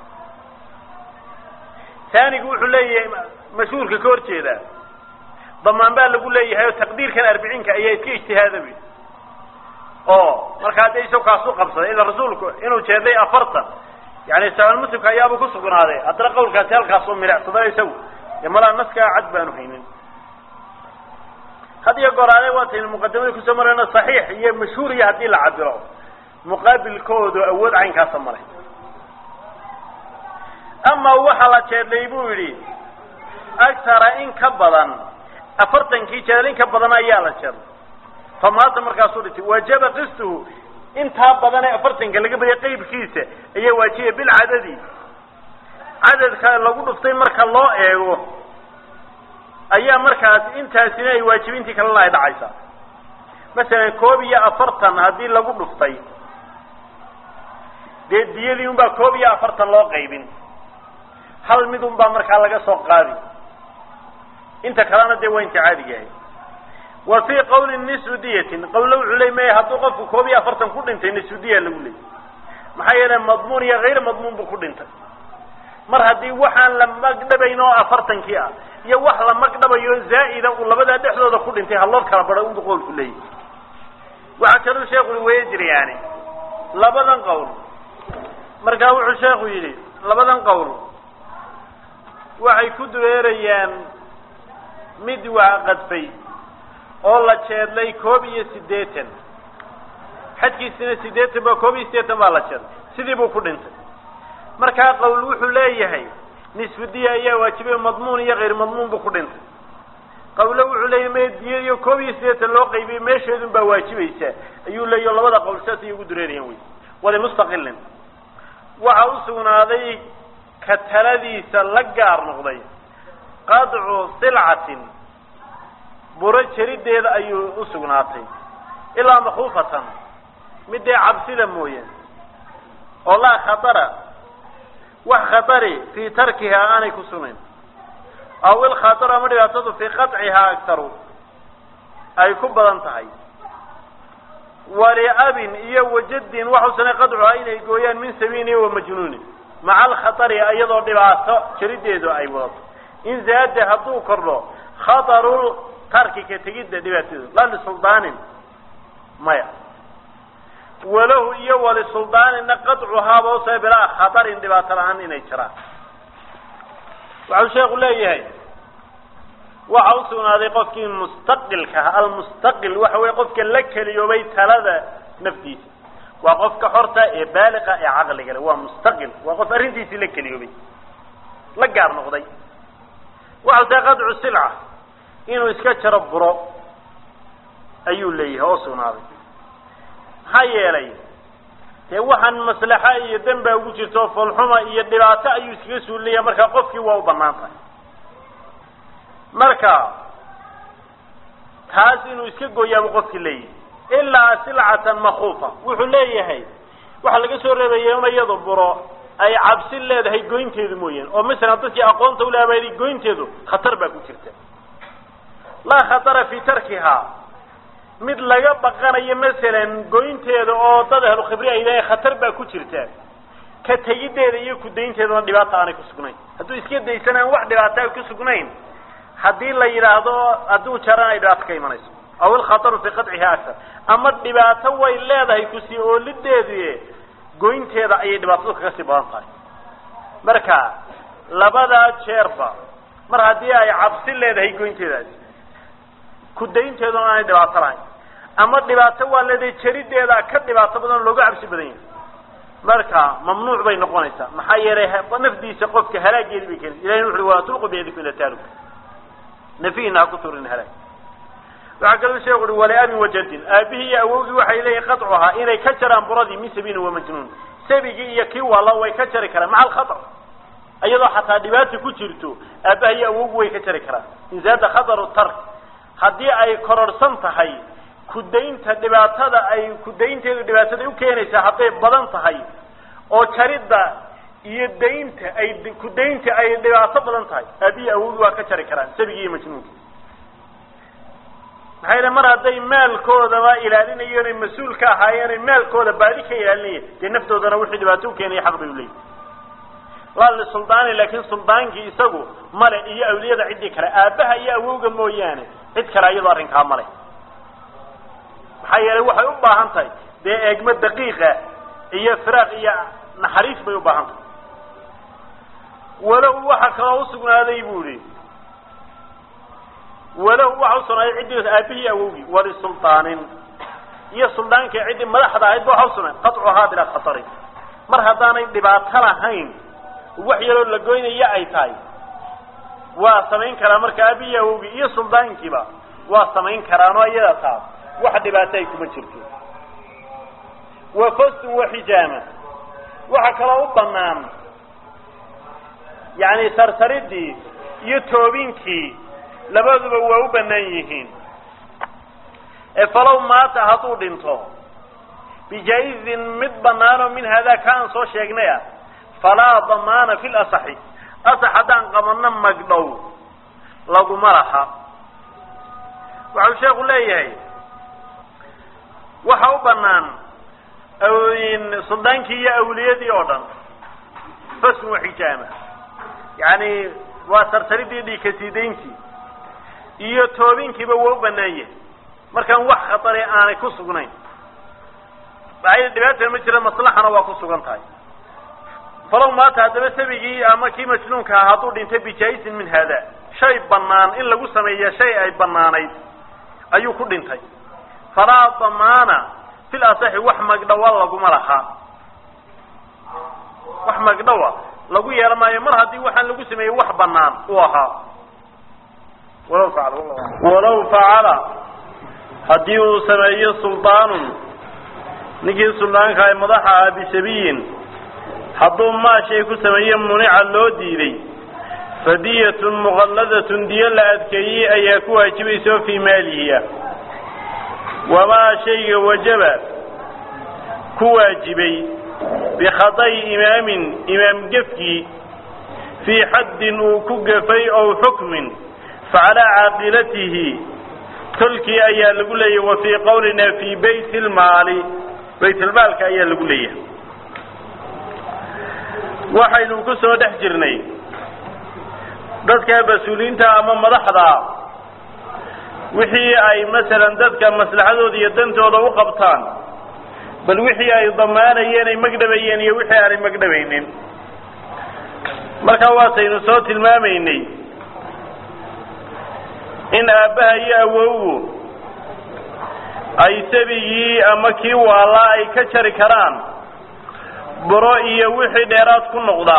taanigu wuxuu leeyahay mashhuurka ka hor jeedaa damaan baa lagu leeyahay oo taqdiirkan arbiciinka ayaa iska ijtihaada wy oo markaa dee isago kaasu qabsaday ila rasuulku inuu jeeday afartan yani saal muslimka ayaaba ku sugnaaday haddana qawlkaasi halkaasoo milicsada isagu dee malaa naskaa cad baanu haynin had iyo goraale waataynu muqadamada kusoo marayno saxiix iyo mashhuuriya haddii la cabiro muqaabilkoodu awood caynkaasa malay ama waxa la jeedlay buu yidhi agtara in ka badan afartankii jeedal in ka badan ayaa la jeedlay fa maata markaasuu dhintay wajaba qistuhu intaa badan ee afartanka laga badiyay qaybkiisa ayaa waajibaya bilcadadi cadadka lagu dhuftay marka loo eego ayaa markaas intaasina ay waajibintii kalena ay dhacaysaa masalan koob iyo afartan haddii lagu dhuftay dee diyadii un baa koob iyo afartan loo qaybin hal mid un baa markaa laga soo qaadi inta kalena dee waa inta caadiga ahay wa fii qawli nisfu diyatin qawlo wuxuu ley maya hadduu qofku koob iyo afartan ku dhintay nisfu diya lagu leeyay maxaa yeele madmuun iyo hayr madmuun buu ku dhintay mar haddii waxaan la magdhabayn oo afartankii ah iyo wax la magdhabayo zaa'ida uu labadaa dhexdooda ku dhintay haloo kala badhay unbu qowlku leeyahy waxaa kaluu sheekhu i waya jira yani labadan qowl markaa wuxuu sheekhu yidhi labadan qowl waxay ku dureerayaan mid waa qadfay oo la jeedlay koob iyo siddeetan xadkiisina siddeetan ba koob iyo siddeetan baa la jeedlay sidii buu ku dhintay markaa qowl wuxuu leeyahay nisfudiya ayaa waajibay madmuun iyo kayr madmuun buu ku dhintay qawlo wuxuu leeyay me diya iyo koob iyo siddeetan loo qaybiyey meesheedun baa waajibaysaa ayuu leeyahy labada qowl saas ay ugu dureerayaan wey walimustaqilin waxa u sugnaaday ka taladiisa la gaar noqday qadcu silcatin buro jerideeda ayuu u sugnaatay ilaa makhuufatan midee cabsida mooye oo laa khatara wax khatari fii tarkihaa aanay ku sugnayn aw ilkhataru ama dhibaatadu fii qaطcihaa agtaru ay ku badan tahay waliabin iyo wajadin waxau sanay qadcuhaa inay gooyaan min sabiini wa majnuunin maca alkhatari iyadoo dhibaato jerideedu ay wadato in zaada hadduu kordho khataru tarki ka tegidda dhibaatadeedu la lisuldaanin maya walahu iyo walisuldaanina qadcuhaaba usa bilaa khatarin dhibaato la-aan inay jiraan waxau sheeku leeyahay waxa u sugnaaday qofkii mustaqilka ah almustaqil waxa weye qofka la keliyoobay talada naftiisa waa qofka xorta ee baaliqa ee caqliga le waa mustaqil waa qof arrintiisii la keliyoobay la gaar noqday waxau tahay qadcu silca inuu iska jaro buro ayuu leeyahay oo sugnaaday maxaa yeelay dee waxaan maslaxa iyo dembaa ugu jirto foolxuma iyo dhibaato ayuu iskaga suulinayaa markaa qofkii waa u banaan tahay marka taas inuu iska gooyaabu qofkii leeyahay ilaa silcatan makuufa wuxuu leeyahay waxaa laga soo reebaya in iyadu buro ay cabsi leedahay goynteedu mooyaane oo masalan dadkii aqoonta ulaabaday goynteedu khatar baa ku jirta laa khatara fii tarkihaa mid laga baqanayo masalan goynteeda oo dad ahlu khibri ay leeyahay khatar baa ku jirta ka tegiddeeda iyo kudaynteeduna dhibaata aanay ku sugnayn hadduu iska daysanaan wax dhibaata ay ku sugnayn haddii la yidhaahdo hadduu jaran ay dhibaato ka imanayso aw ilkhataru fii qadciha aktar ama dhibaato way leedahay kusii oolideedu goynteeda ayay dhibaatadu kaga sii badan tahay marka labadaa jeerba mar haddii ay cabsi leedahay goynteedaasi kudaynteeduna aanay dhibaato lahayn ama dhibaato waa leedahay jarideeda ka dhibaato badan oo looga cabsi badan yahay marka mamnuuc bay noqonaysaa maxaa yeelay nafdiisa qofka halaageedi bay keenaysa ilahi wuxu walaa tulqu biyadikum ila taaluk nafihina ha ku turin halaag waxaa kaloo sheeku uhi waliabin wajadin aabihii iyo awowgii waxay leeyihin qaطcuhaa inay ka jaraan buradii min sabiini wamajnuun sabigii iyo kii walla way ka jari karaan maca alkhaطr iyadoo xataa dhibaata ku jirto aabaha iyo awowgu way ka jari karaan in zaada khataru tark haddii ay kororhsan tahay kudaynta dhibaatada ay kudaynteedu dhibaatada ukeenaysaa hadday badan tahay oo jaridda iyo daynta ay kudaynta ay dhibaato badan tahay aabihi awowgi waa ka jari karaan sabigii iyo majnuunki maxaa yidhi mar hadday maalkoodaba ilaalinayeen oy mas-uul ka ahaayeen oy maalkooda baadi ka ilaalinayeen dee naftoodana wixii dhibaato ukeenaya xaq bay uleeyihin laa lisuldaani laakin suldaankii isagu male iyo awliyada ciddii kale aabaha iyo awowga mooyaane cid kale iyadoo arrinkaa male maxaa yeelay waxay u baahan tahay dee eegmo daqiiqa iyo firaaq iyo naxariis bay u baahan tahay walow waxa kaloo usugnaaday bu ihi walow waxa usugnaaday ciddii aabihii awowgii walisulطaanin iyo suldaankii ciddii madaxda ahayd ba waxa usugnaaday qaطcuhaa bilaa khatarin mar haddaanay dhibaato lahayn wax yaroo la goynaya ay tahay waa samayn karaa marka aabihii awowgii iyo suldaankiiba waa samayn karaanoo iyada taas wax dhibaato ay kuma jirto wa fastun waxijaama waxa kaloo u banaan yani sarsaridii iyo toobinkii labaduba waa u banaan yihiin ee falow maata hadduu dhinto bijaa-izin mid banaanoo min haadaa ka aan soo sheegnay ah falaa damaana fi lasaxi asax haddaan qabanno magdhow laguma laha waxau sheeku leeyahay waxa u banaan suldaankii iyo awliyadii oo dhan fasn waxijaama yani waa sarsaridii dhiikasiidayntii iyo toobinkiiba waa u banaan yahay markaan wax khatari aanay ku sugnayn maxaa dhibaatana ma jira maslaxana waa ku sugan tahay falow maata haddaba sabigii ama kii majnuunka ah hadduu dhintay bijaa-izin min haada shay banaan in lagu sameeya shay ay banaanayd ayuu ku dhintay falaa damaana fil asaxi wax magdhawa laguma laha wax magdhawa lagu yeelan maayo mar haddii waxaan lagu sameeyey wax banaan uu ahaa walaw facala walaw facala haddii uu sameeyo suldaanun ninkii suldaanka ay madaxa ah bisabiyin hadduu maashay ku sameeye munica loo diiday fadiyatun muqalladatun diyo la adkeeyey ayaa ku waajibaysa oo fii maalihi ah wamaa shayga wajaba ku waajibay bikhata'i imaamin imaam gefkii fii xaddin uu ku gafay ow xukmin facalaa caaqilatihi tolkii ayaa lagu leeyahy wa fii qowlina fii bayt ilmaali baytilmaalka ayaa lagu leeyahay waxaynu ku soo dhex jirnay dadka mas-uuliyiinta ama madaxda wixii ay masalan dadka maslaxadooda iyo dantooda u qabtaan bal wixii ay damaanayeen ay magdhabayeen iyo wixii aanay magdhabaynin markaa waataynu soo tilmaamaynay in aabbaha iyo awowgu ay sabigii ama kii waalaa ay ka jari karaan buro iyo wixii dheeraad ku noqda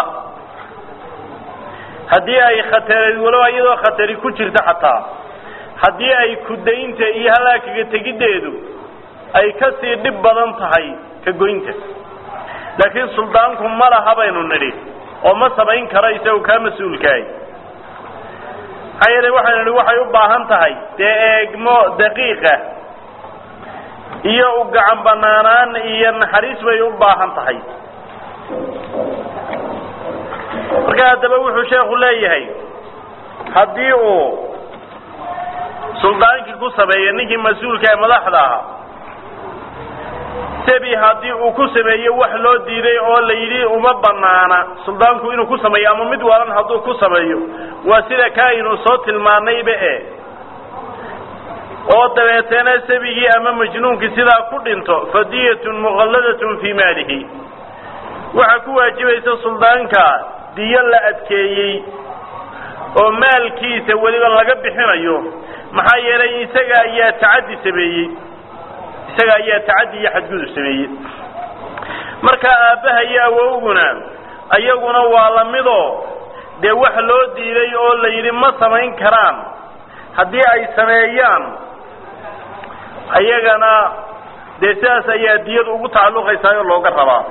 haddii ay khatari walow iyadoo khatari ku jirta xataa haddii ay kudaynta iyo halaakaga tegiddeedu ay ka sii dhib badan tahay ka goynta laakiin suldaanku ma laha baynu nidhi oo ma samayn kara isagu kaa mas-uulkahay maxaa yeele waxaynu nidhi waxay u baahan tahay dee eegmo daqiiqa iyo u gacan banaanaan iyo naxariis bay u baahan tahay marka haddaba wuxuu sheekhu leeyahay haddii uu suldaankii ku sameeyo ninkii mas-uulka ee madaxda ahaa sebi haddii uu ku sameeyo wax loo diiday oo la yidhi uma banaana suldaanku inuu ku sameeyo ama mid waalan hadduu ku sameeyo waa sida ka aynu soo tilmaanayba e oo dabeeteena sabigii ama majnuunkii sidaa ku dhinto fadiyatun muqalladatun fii maalihi waxaa ku waajibaysa suldaanka diyo la adkeeyey oo maalkiisa weliba laga bixinayo maxaa yeelay isaga ayaa tacaddi sameeyey isaga ayaa tacaddi iyo xadgudub sameeyey marka aabbaha iyo awowguna ayaguna waa lamidoo dee wax loo diiday oo la yidhi ma samayn karaan haddii ay sameeyaan ayagana dee sidaas ayaa diyadu ugu tacalluqaysaa oo looga rabaa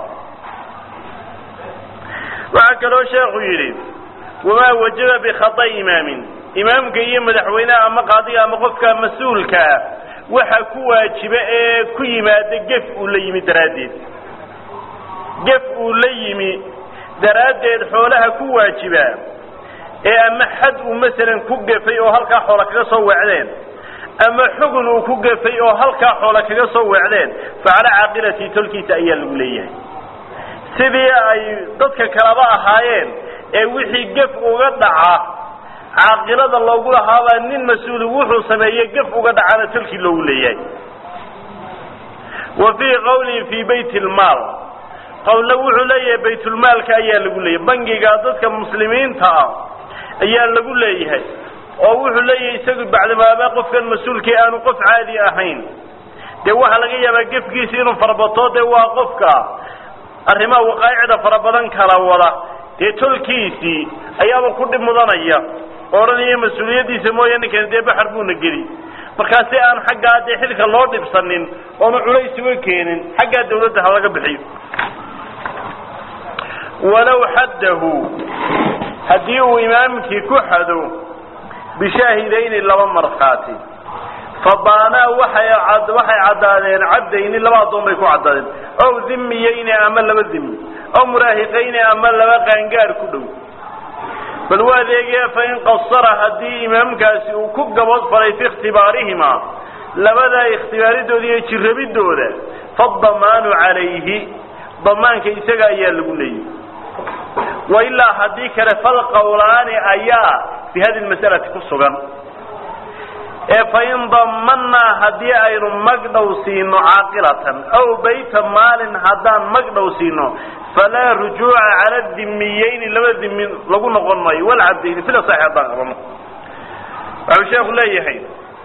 waxaa kaloo sheekhu yidhi wamaa wajaba bikhata'i imaamin imaamka iyo madaxweyneha ama qaadiga ama qofka mas-uulkaa waxa ku waajiba ee ku yimaada gef uu la yimi daraaddeed gef uu la yimi daraaddeed xoolaha ku waajiba ee ama xad uu masalan ku gefay oo halkaa xoola kaga soo weecdeen ama xugun uu ku gefay oo halkaa xoola kaga soo weecdeen facala caaqilati tolkiisa ayaa lagu leeyahay sidii ay dadka kalaba ahaayeen ee wixii gef uga dhaca caaqilada loogu lahaabaa nin mas-uuli wuxuu sameeye gef uga dhacana tolkii loogu leeyahay wa fii qawlin fii bayt lmaal qowlna wuxuu leeyahay baytulmaalka ayaa lagu leeyahay bangiga dadka muslimiinta ah ayaa lagu leeyahay oo wuxuu leeyahay isagu bacdamaaba qofkan mas-uulkii aanu qof caadi ahayn dee waxaa laga yaabaa gefkiisi inuu farabato dee waa qofka arrimaha waqaa'icda fara badan kala wada dee tolkiisii ayaaba ku dhib mudanaya odhanaya mas-uuliyaddiisa mooya ninkan dee baxar buuna geli markaa si aan xaggaa dee xilka loo dhibsanin oona culays uga keenin xaggaa dawladda ha laga bixiyo walow xaddahu haddii uu imaamkii ku xado bishaahidayni laba markhaati fabaanaa waxay waxay caddaadeen cabdayni laba addoon bay ku caddaadeen ow dhimiyeyni ama laba dhimi ow muraahiqayni ama laba qaangaar ku dhow bal waa adeegaya fain qasara haddii imaamkaasi uu ku gabood falay fi ikhtibaarihima labadaa ikhtibaaridooda iyo jirrabidooda fadamaanu calayhi damaanka isaga ayaa lagu leeyahy wailaa haddii kale falqawlaani ayaa fi hadi masalati ku sugan ee fain damanaa haddii aynu magdhow siino caaqilatan aw bayta maalin haddaan magdhow siino falaa rujuuca cala dimiyeyni laba dimi lagu noqon maayo walcabdayni sida saxi haddaan qabano waxuu sheekhu leeyahay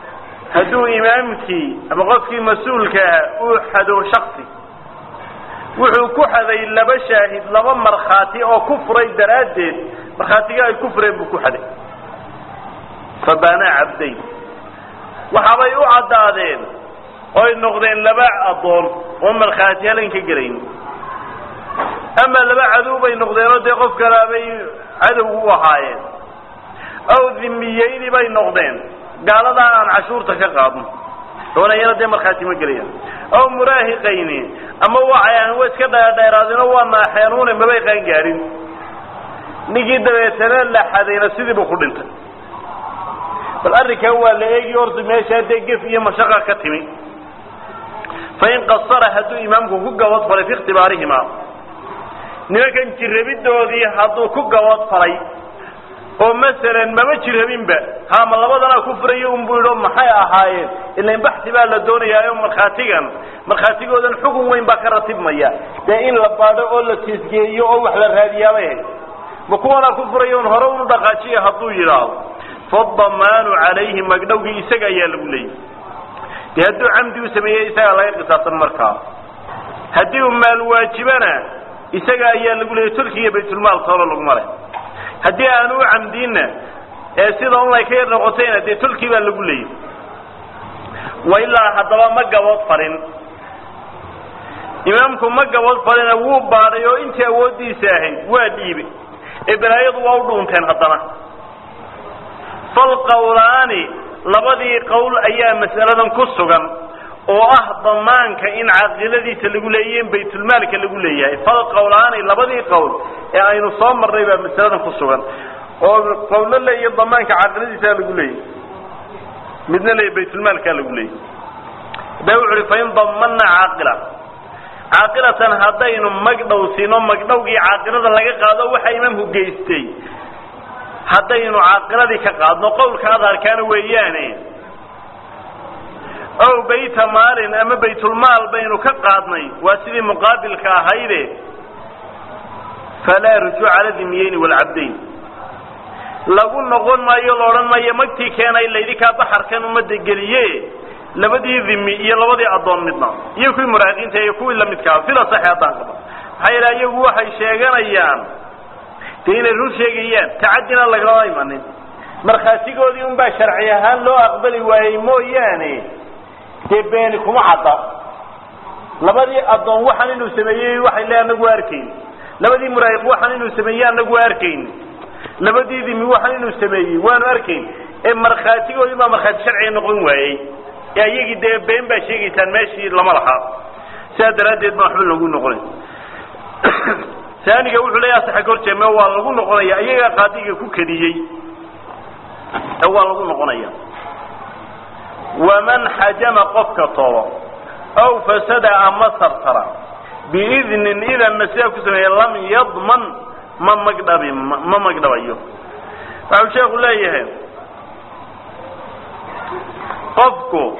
hadduu imaamkii ama qofkii mas-uulka ah uu xado shaksi wuxuu ku xaday laba shaahid laba markhaati oo ku furay daraaddeed markhaatiga ay ku fureen buu ku xaday fabaanaa cabdayn waxaabay u caddaadeen oy noqdeen laba addoon oo markhaati halan ka gelayn ama laba cadow bay noqdeenoo dee qof kalaabay cadow u ahaayeen aw dhimiyeyni bay noqdeen gaaladaa aan cashuurta ka qaadno doonayana dee markhaati ma gelayaan aw muraahiqayni ama waxay ahan wa iska dheerdheeraadeenoo waa naaxeenuune mabay qaan gaadhin ninkii dabeetana la xadayna sidiibuu ku dhintay bal arrinkan waa la eegi horta meeshaa dee gef iyo mashaqa ka timi fain qasara hadduu imaamku ku gabad falay fi ikhtibaarihima nimankan jirrabidoodii hadduu ku gabad falay oo masalan mama jirrabinba haama labadanaa ku furayo unbuu yidho maxay ahaayeen ilan baxsi baa la doonayaayo markhaatigan markhaatigoodan xugun weyn baa ka ratibmaya dee in la baadho oo la tiisgeeyo oo wax la raadiyaabay hayd ma kuwanaa ku furayo un hore unu dhaqaajiya hadduu yidhaahdo fadamaanu calayhi magdhowgii isaga ayaa lagu leeyay dee hadduu camdi u sameeyey isagaa laga qisaasan markaa haddii uu maal waajibana isaga ayaa lagu leeyay tulki iyo baytulmaal toolo laguma leh haddii aanu u camdiinna ee sida un ay ka yar noqotayna dee tulkii baa lagu leeyay wa ilaa haddaba ma gabood falin imaamku ma gabood falina wuu baadhay oo intii awooddiisa ahayd waa dhiibay ee balaayadu waa u dhuunteen haddana falqawlaani labadii qowl ayaa mas'aladan ku sugan oo ah damaanka in caaqiladiisa lagu leeyahy in baytulmaalka lagu leeyahay falqawlaani labadii qowl ee aynu soo marnay baa masaladan ku sugan oo qowlo leeya damaanka caaqiladiisaa lagu leeyahy midna leeya baytulmaalkaa lagu leeyahy da wuxu uhi fain damana caaqila caaqilatan haddaynu magdhow siino magdhowgii caaqilada laga qaado waxa imaamku geystay haddaynu caaqiladii ka qaadno qowlka adharkaana weeyaane ow bayta maalin ama baytulmaal baynu ka qaadnay waa sidii muqaabilka ahayde falaa rujuuca cala dimiyeyni waalcabdayn lagu noqon maayo la odhan maayo magtii keenay laydinkaa baxarkan ummadda geliye labadii dhimi iyo labadii addoon midna iyo kuwii muraaqiinta iyo kuwii lamidkaa sida saxe haddaan qaba maxaa yeele iyagu waxay sheeganayaan dee inay run sheegayaan tacadina lagalama imanin markhaatigoodii un baa sharci ahaan loo aqbali waayey mooyaane dee beeni kuma cadda labadii addoon waxaan inuu sameeyey waxay le anagu arkayn labadii muraahiq waxaan inuu sameeyey anagu arkayn labadii dimi waxaan inuu sameeyey waanu arkayn ee markhaatigoodii baa markhaati sharciga noqon waayey ee iyagii dee been baa sheegaysaan meeshii lama laha sidaa daraaddeed baa waxba lagu noqonay saaniga wuxuu leeyaha saxa gorjeeme waa lagu noqonaya iyagaa qaadiga ku kediyey ee waa lagu noqonaya waman xajama qofka tolo aw fasada ama sartara biidnin idanna sidaa ku sameeya lam yadman ma magdhabi ma magdhabayo waxau sheeku leeyahay qofku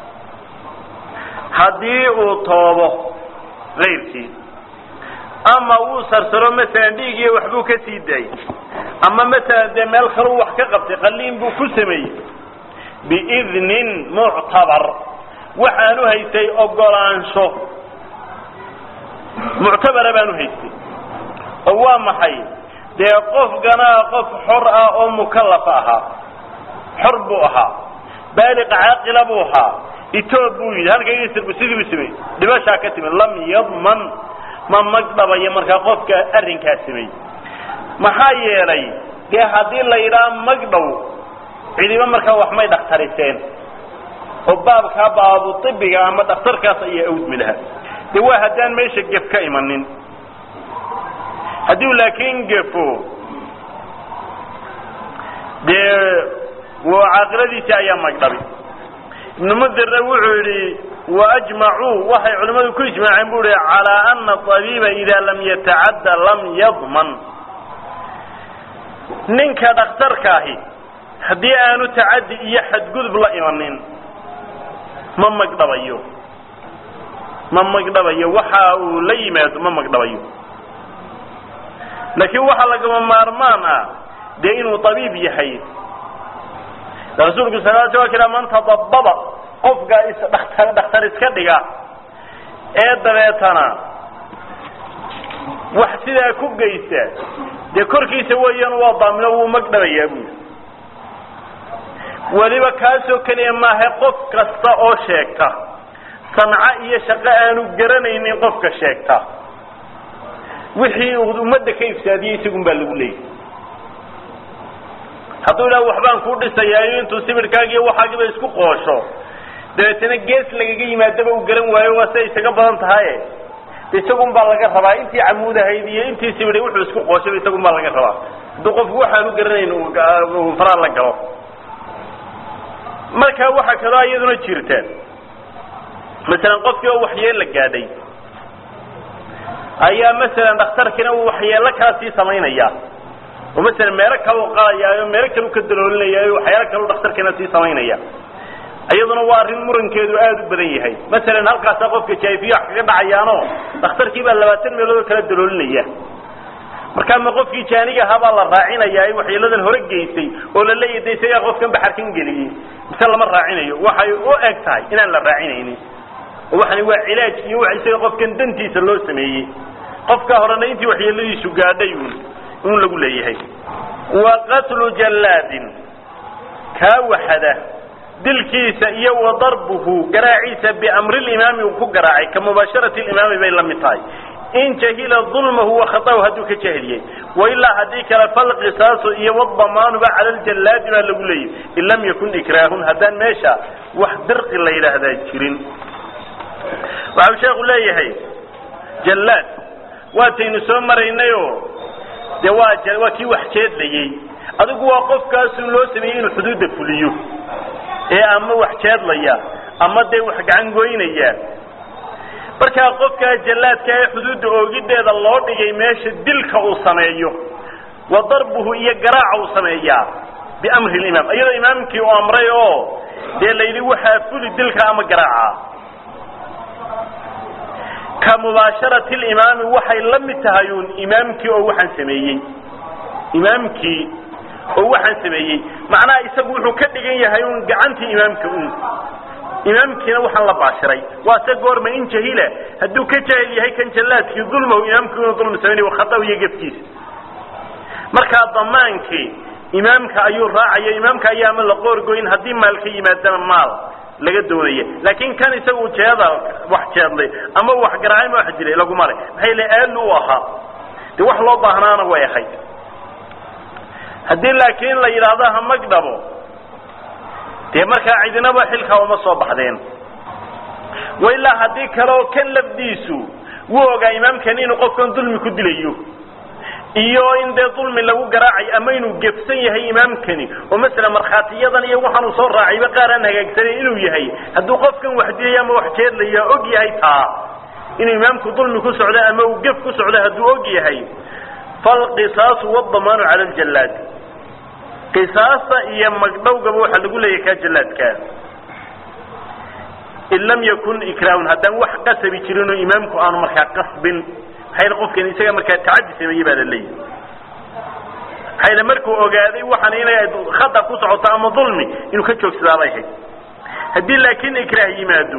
haddii uu toobo kayrkii ama wuu sarsaro masalan dhiig iyo waxbuu ka sii daayey ama masalan dee meel kaleu wax ka qabtay qaliin buu ku sameeyey biidnin muctabar waxaanu haystay ogolaansho muctabara baanu haystay oo waa maxay dee qofkanaa qof xor ah oo mukallaf ahaa xor buu ahaa baaliq caaqila buu ahaa itoob buu yidhi halkaygasirbu sidii u sameeyey dhibashaa ka timid lam yadman ma magdhabayo markaa qofka arrinkaa sameeyey maxaa yeelay dee haddii la yidhaha magdhow cidiba markaa wax may dhakhtariseen oo baabkaa baabu ibiga ama dhakhtarkaas ayaa awdmi lahaa dee waa haddaan meesha gef ka imanin haddii u laakiin gefo dee caaqiladiisii ayaa magdhabi ibnu mudirna wuxuu yidhi waajmacuu waxay culimmadu ku ijmaaceen bu ihi calaa ana abiiba idaa lam yatacadda lam yadman ninka dhakhtarkaahi haddii aanu tacaddi iyo xadgudub la imanin ma magdhabayo ma magdhabayo waxa uu la yimaado ma magdhabayo laakiin waxaa lagama maarmaan ah dee inuu abiib yahay rasuulku sal sl kila man tadababa qofka isdhaktar dhakhtar iska dhiga ee dabeetana wax sidaa ku geysta dee korkiisa weeyaan waa daamino wuu magdhabayaa buuli weliba kaasoo keliya maaha qof kasta oo sheegta sanco iyo shaqo aanu garanaynin qofka sheegta wixii uu ummadda ka ifsaadiyey isagun baa lagu leeyay hadduu idhaha waxbaan kuu dhisayaayo intuu sibirhkaagiiyo waxaagiba isku qoosho dabeetana gees lagaga yimaadaba uu garan waayo waa siday isaga badan tahaye isagun baa laga rabaa intii camuudahayd iyo intii sibidhay wuxuu isku qooshaba isagun baa laga rabaa hadduu qofku waxaanu garanayn uu faraa la galo marka waxaa kaloo iyaduna jirta masalan qofkii oo waxyeella gaadhay ayaa masalan dhakhtarkiina uu waxyeello kala sii samaynaya oo masalan meelo kale u qalayaayo meelo kale u ka daloolinayaayo waxyaalo kale u dhakhtarkiina sii samaynaya iyaduna waa arrin murankeedu aada u badan yahay masalan halkaasaa qofka jaafiya wax kaga dhacayaano dhakhtarkii baa labaatan meelood oo kala daloolinaya markaa ma qofkii jaaniga ahaa baa la raacinayaa waxyeeladan hore geysay oo la leeyahy de isagaa qofkan baxarkan geliyey mise lama raacinayo waxay u eg tahay inaan la raacinaynin oo waxani waa cilaaj iyo wax isaga qofkan dantiisa loo sameeyey qofka horena intii waxyeeladiisu gaadhay un un lagu leeyahay wa qatlu jallaadin kaa waxada dilkiisa iyo wa darbuhu garaaciisa biamri limaami uu ku garaacay ka mubaasharati limaami bay la mid tahay in jahila dulmahu wa khatahu hadduu ka jahiliyey wailaa haddii kale falqisaasu iyo wadamaanuba cala ljallaadi baa lagu leeyahy in lam yakun ikraahun haddaan meesha wax dirqi la yidhaahdaa jirin waxau sheekhu leeyahay jallaad waataynu soo maraynayoo dee waa waa kii wax jeedlayey adigu waa qofkaasu loo sameeyey inuu xuduudda fuliyo ee ama wax jeedlaya ama dee wax gacan goynaya markaa qofkaa jallaadka ee xuduudda oogideeda loo dhigay meesha dilka uu sameeyo wa darbuhu iyo garaaca uu sameeyaa biamri limaam iyadoo imaamkii uu amray oo dee layidhi waxaa fuli dilka ama garaaca ka mubaasharati limaami waxay la mid tahay uun imaamkii oo waxaan sameeyey imaamkii oo waxaan sameeyey macnaha isagu wuxuu ka dhigan yahay un gacantii imaamka un imaamkiina waxaan la baashiray waa se goorma in jahila hadduu ka jaahil yahay kan jallaadkii dulmahu imaamku inuu dulmi samaynayo khata iyo gefkiisa markaa damaankii imaamka ayuu raacaya imaamka ayaa ama la qoorgoyn haddii maal ka yimaadana maal laga doonaya laakin kan isagu jeeda wax jeedlay ama wax garaacay ma wax dilay laguma le maxay le aalu u ahaa de wax loo baahnaana way ahayd haddii laakiin la yidhaahdo ha magdhabo dee markaa cidinaba xilkaa uma soo baxdeen wa ilaa haddii kale oo kan lafdiisu wuu ogaa imaamkani inuu qofkan dulmi ku dilayo iyo in dee dulmi lagu garaacay ama inuu gefsan yahay imaamkani oo masala markhaatiyadan iyo waxaanuu soo raacayba qaar aan hagaagsanan inuu yahay hadduu qofkan wax dilaya ama wax jeedlaya og yahay taa inuu imaamku dulmi ku socdo ama uu gef ku socdo hadduu og yahay falqisaasu wadamaanu cala aljallaad qisaasta iyo magdhowgaba waxaa lagu leeyahay kaa jallaadkaa in lam yakun ikraahun haddaan wax qasabi jirin oo imaamku aanu markaa qasbin maxayna qofkan isaga markaa tacaddi sameeyey baa la leeyahay maxayna markuu ogaaday waxaan inay khata ku socoto ama dulmi inuu ka joogsadaabay ahayd haddii laakiin ikraah yimaado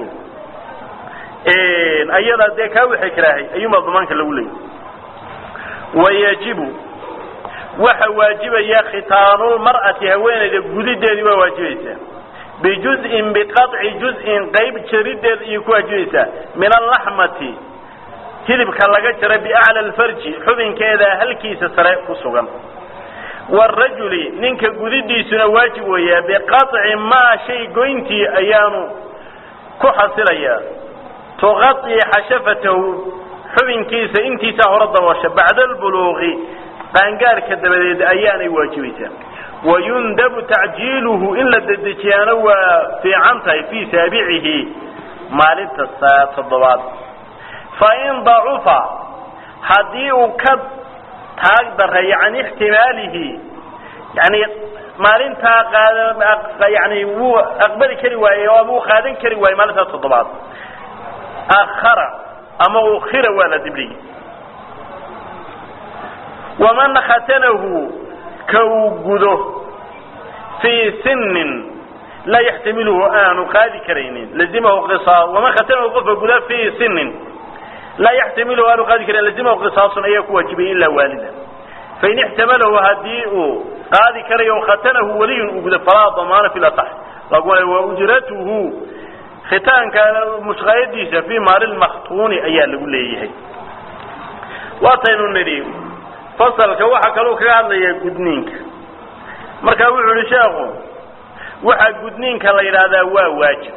ayadaa dee kaa wax ikraahay ayuunbaa damaanka lagu leeyahy wayajibu waxa waajibaya khitaanulmar'ati haweenayda gudideedii waa waajibaysaa bijuz'in biqaطci juz'in qayb jarideed ayay ku waajibaysaa min allaxmati hilibka laga jara biacla alfarji xubinkeeda halkiisa sare ku sugan warajuli ninka gudidiisuna waajib weeyaa biqaطci maa shay goyntii ayaanu ku xasilayaa tuqaطi xashafatahu xubinkiisa intiisaa hore daboosha bacda albuluuqi qaangaarka dabadeed ayaanay waajibaysaa wayundabu tacjiiluhu in la dedejiyaana waa fiican tahay fii saabicihi maalinta saa toddobaad fain dacufa haddii uu ka taag dareeyo can ixtimaalihi yani maalintaa qaad yani wuu aqbali kari waaye ama uu qaadan kari waaye maalintaa toddobaad akhara ama ukhira waa la dibdhigi waman khatanahu ka uu gudo fii sinin laa yaxtamiluhu aanu qaadi karaynin lazimahu qisaas waman khatanahu qofka guda fii sinin laa yaxtamilu aanu qaadi karin lazimahu qisaasun ayaa ku waajibaya ilaa waalida fain ixtamalahu haddii uu qaadi karayo khatanahu weliyun uu gudo falaa damaana fi lasax laguna wa ujratuhu khitaanka mushqaayadiisa fii maali lmaktuuni ayaa lagu leeyahay waataynu nidhi fasalka waxaa kaloo kaga hadlaya gudniinka marka wuxuu yihi sheekhu waxaa gudniinka la yidhaahdaa waa waajib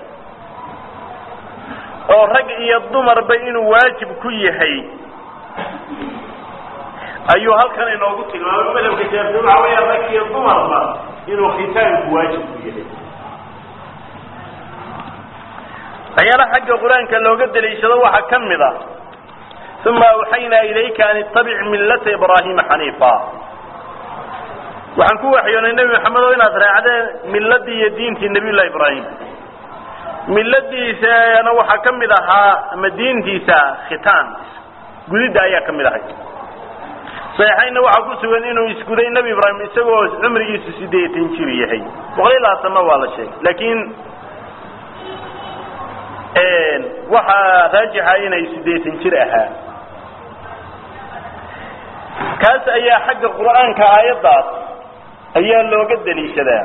oo rag iyo dumarba inuu waajib ku yahay ayuu halkan inoogu tilmaamay madhabka shaafici waxa weya rag iyo dumarba inuu khitaanku waajib ku yahay waxyaalaha xagga qur-aanka looga daliishado waxaa ka mid ah uma awxaynaa ilayka an ittabic millata ibraahima xaniifa waxaan ku waxyoonay nebi maxamed oo inaad raacdeen milladii iyo diintii nabiy llahi ibraahim milladiisana waxaa ka mid ahaa ama diintiisa khitaan gudidda ayaa ka mid ahay saxiixaynna waxaa ku sugan inuu isguday nebi ibraahim isagoo cumrigiisu sideetan jir yahay boqol iyo labaatanna waa la sheegay laakiin waxaa raajixa inay sideetan jir ahaa kaas ayaa xagga qur'aanka aayaddaas ayaa looga daliishadaa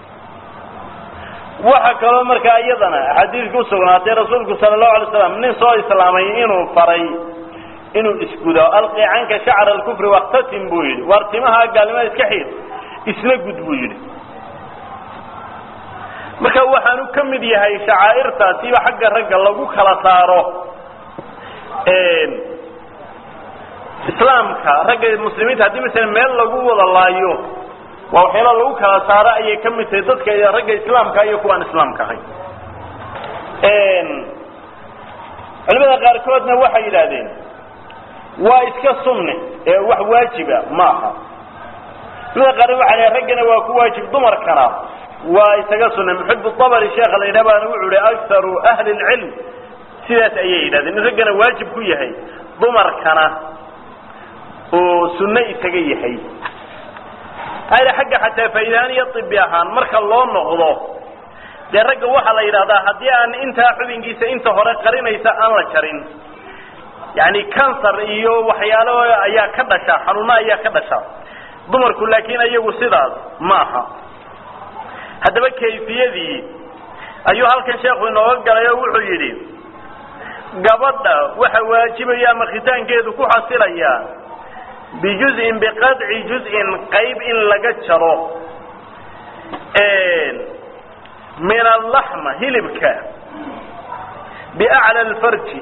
waxa kaloo markaa iyadana axaadiiska usugnaatay rasuulku sala allahu alay slam nin soo islaamay inuu faray inuu isgudo alqi canka shacra alkufri waktatim buu yidhi waar timaha gaalnimada iska xiid isna gud buu yidhi marka waxaanu ka mid yahay shacaa'irtaasiba xagga ragga lagu kala saaro islaamka ragga muslimiinta haddii masala meel lagu wada laayo waa waxyaala lagu kala saaro ayay ka mid tahay dadka ragga islaamka iyo kuwaan islaamka ahayn culimada qaarkoodna waxay yidhaahdeen waa iska sunne ee wax waajiba ma aha culimada qaarkood waxay dhahen raggana waa ku waajib dumarkana waa isaga sunne muxib abri sheekha la yidhah baana wuxuu ihi akharu ahli lcilm sidaas ayay yidhahdeen in raggana waajib ku yahay dumarkana oo sunno isaga yahay hayda xagga xataa faa'idahaan iyo ibi ahaan marka loo noqdo dee ragga waxaa la yidhahdaa haddii aan intaa xubinkiisa inta hore qarinaysa aan la jarin yani kansar iyo waxyaalo ayaa ka dhasha xanuuno ayaa ka dhasha dumarku laakiin iyagu sidaas ma aha haddaba kayfiyadii ayuu halkan sheekhu inooga galay oo wuxuu yidhi gabadha waxa waajibaya ama khitaankeedu ku xasilaya bijuzin biqadci juz'in qayb in laga jaro min allaxma hilibka biacla alfarji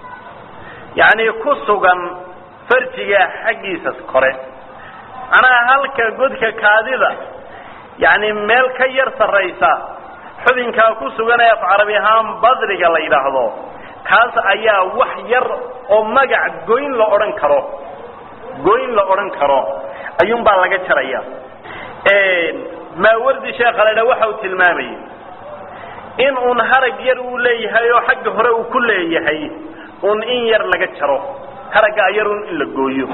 yacni ku sugan farjiga xaggiisa kore macnaha halka godka kaadida yacni meel ka yar sarraysa xubinkaa ku sugan ee af carabi ahaan badriga la yidhaahdo kaas ayaa wax yar oo magac goyn la odhan karo goyn la odhan karo ayuunbaa laga jaraya maawardi sheekha la ydhaha waxa uu tilmaamayay in uun harag yar uu leeyahay oo xagga hore uu ku leeyahay un in yar laga jaro haraggaa yar un in la gooyo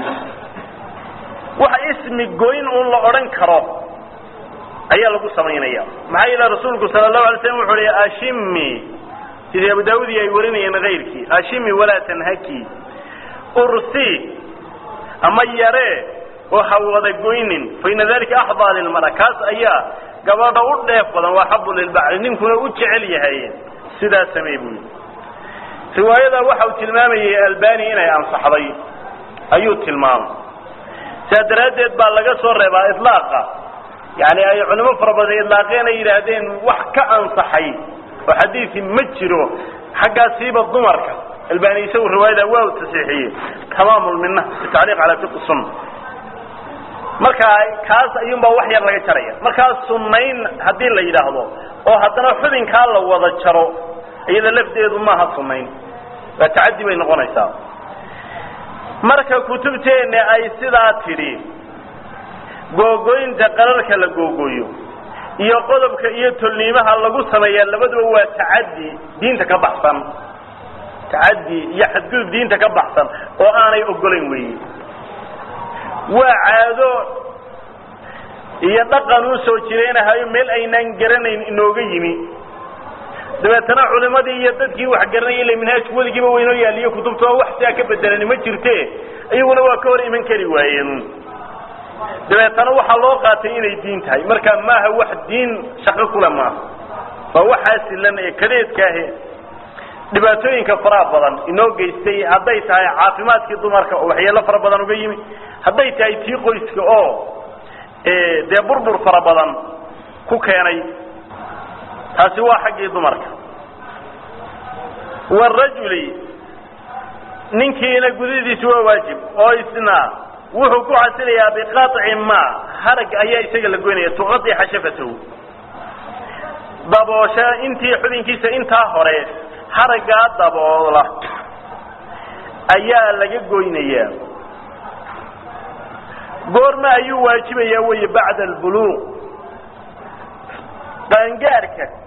waxa ismi goyn un la odhan karo ayaa lagu samaynaya maxaa yeele rasuulku sala allahu alay slam wuxu uhi ashimi sidii abu daawud iyo ay warinayeen kayrkii ashimi walaa tanhaki ursi ama yaree oo ha wada goynin fa ina dalika axdaa lilmara kaas ayaa gabadha u dheef badan waa xabu lilbacli ninkuna u jecel yahay sidaas samey buu yidhi riwaayada waxa uu tilmaamayay albani inay ansaxday ayuu tilmaamay sidaa daraaddeed baa laga soo reebaa ilaaqa yani ay culimo fara badan ilaaqeen ay yidhaahdeen wax ka ansaxay oo xadiisi ma jiro xaggaasiiba dumarka albani isagu riwaayada waa u tasiixiyey tamaam lmina bitacliiq calaa fiqi sunna marka kaas ayuunbaa wax yar laga jaraya markaa sunnayn haddii la yidhaahdo oo haddana xubinkaa la wada jaro iyada lafdeedu maaha sunnayn waa tacadi bay noqonaysaa marka kutubteenna ay sidaa tidhi googoynta qararka la googooyo iyo qodobka iyo tolniimaha lagu sameeyaa labaduba waa tacadi diinta ka baxsan tacadi iyo xadgudub diinta ka baxsan oo aanay ogolayn weeye waa caado iyo dhaqan uu soo jireenahayo meel aynaan garanayn inooga yimi dabeetana culimadii iyo dadkii wax garanayay ila minhaajku weligiiba waynoo yaaliyo kutubta oo wax sidaa ka bedelani ma jirte iyaguna waa ka hor iman kari waayeen dabeetana waxaa loo qaatay inay diin tahay marka maaha wax diin shaqo kule maaha waa waxaa silan ee kadeedkaahe dhibaatooyinka faraha badan inoo geystay hadday tahay caafimaadkii dumarka oo waxyeelo fara badan uga yimi hadday tahay tii qoyska oo dee burbur fara badan ku keenay taasi waa xaggii dumarka warajuli ninkiina gudidiisu waa waajib oo isna wuxuu ku xasilayaa biqaطci ma harag ayaa isaga la goynaya tuqadi xashafatahu daboosha intii xubinkiisa intaa hore haraggaa daboola ayaa laga goynayaa goorma ayuu waajibayaa wey bacda albuluuq qaangaarka